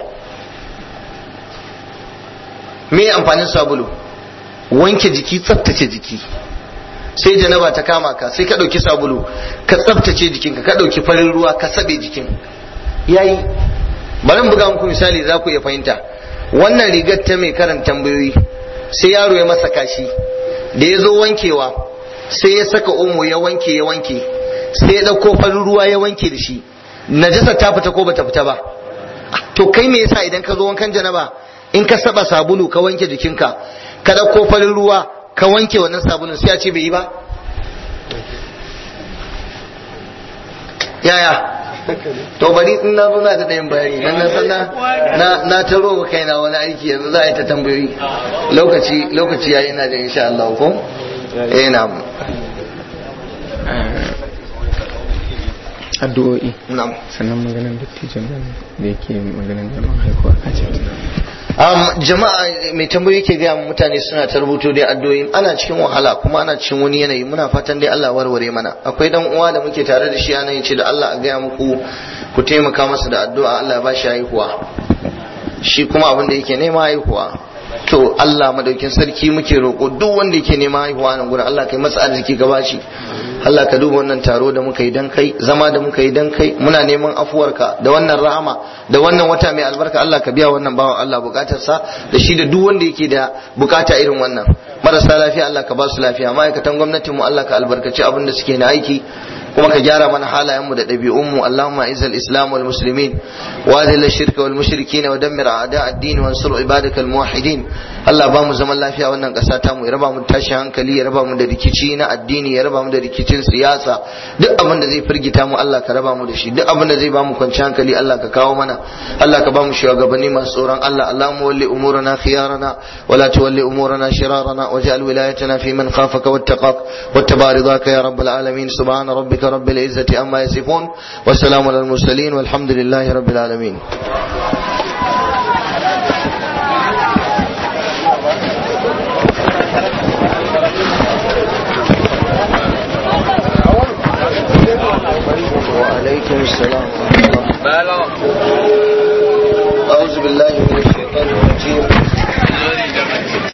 me amfanin sabulu wanke jiki tsaftace jiki sai janaba ta kama ka sai ka ɗauki sabulu ka tsaftace jikinka ka ɗauki farin ruwa ka sabe jikin yayi bari buga muku misali za ku iya fahimta wannan rigar ta mai karan tambayoyi sai yaro ya masa kashi da ya zo wankewa sai ya saka omo ya wanke ya wanke sai ya ɗauko farin ruwa ya wanke da shi najasa ta fita ko bata fita ba to kai me yasa idan ka zo wankan janaba in ka saba sabulu ka wanke jikinka ka ɗauko farin ruwa ka wanke wannan sabulun sai a ce bai yi ba yaya to bari in na zo na da ɗayan bayani nan na san na na taro wa kaina wani aiki yanzu za a yi ta tambayoyi lokaci lokaci yayi ina da insha Allah ko eh na addu'o'i na'am sannan maganar dattijan nan da yake maganar neman haihuwa a cikin um, jama'a mai tambayoyi ke gaya mutane suna ta rubuto dai addu'o'i ana cikin wahala kuma ana cikin wani yanayi muna fatan dai Allah warware mana akwai dan uwa da muke tare da shi ana yace da Allah a gaya muku ku taimaka masa da addu'a Allah ya ba shi haihuwa shi kuma abin da yake nema haihuwa to Allah madaukin sarki muke roƙo duk wanda yake nema haihuwa nan gurin Allah kai masa arziki ka bashi Allah ka duba wannan taro da muka yi dan kai zama da muka yi dan kai muna neman afuwarka da wannan rahama da wannan wata mai albarka Allah ka biya wannan bawan Allah bukatarsa da shi da duk wanda yake da bukata irin wannan marasa lafiya Allah ka ba su lafiya ma'aikatan gwamnatin mu Allah ka albarkaci abin da suke na aiki kuma ka gyara mana halayen mu da ɗabi'un mu Allahumma izal islam wal muslimin wa adil shirka wal mushrikin wa dammir a'da ad-din wa ansur ibadaka al muwahhidin Allah ba mu zaman lafiya wannan ƙasa ta mu ya raba mu tashin hankali ya raba mu da rikici na addini ya raba mu da rikicin siyasa duk abin da zai firgita mu Allah ka raba mu da shi duk abin da zai ba mu kwanci hankali Allah ka kawo mana Allah ka ba mu shugabanni masu tsoron Allah Allahumma walli umurana khiyarana wa la tuwalli umurana shirarana waj'al wilayatana fi man khafaka wattaqak wattaba ridaka ya rabbal alamin subhana rabbika rabbil izzati amma yasifun wa salamun alal mursalin walhamdulillahi rabbil alamin وعليكم السلام ورحمة الله أعوذ بالله من الشيطان الرجيم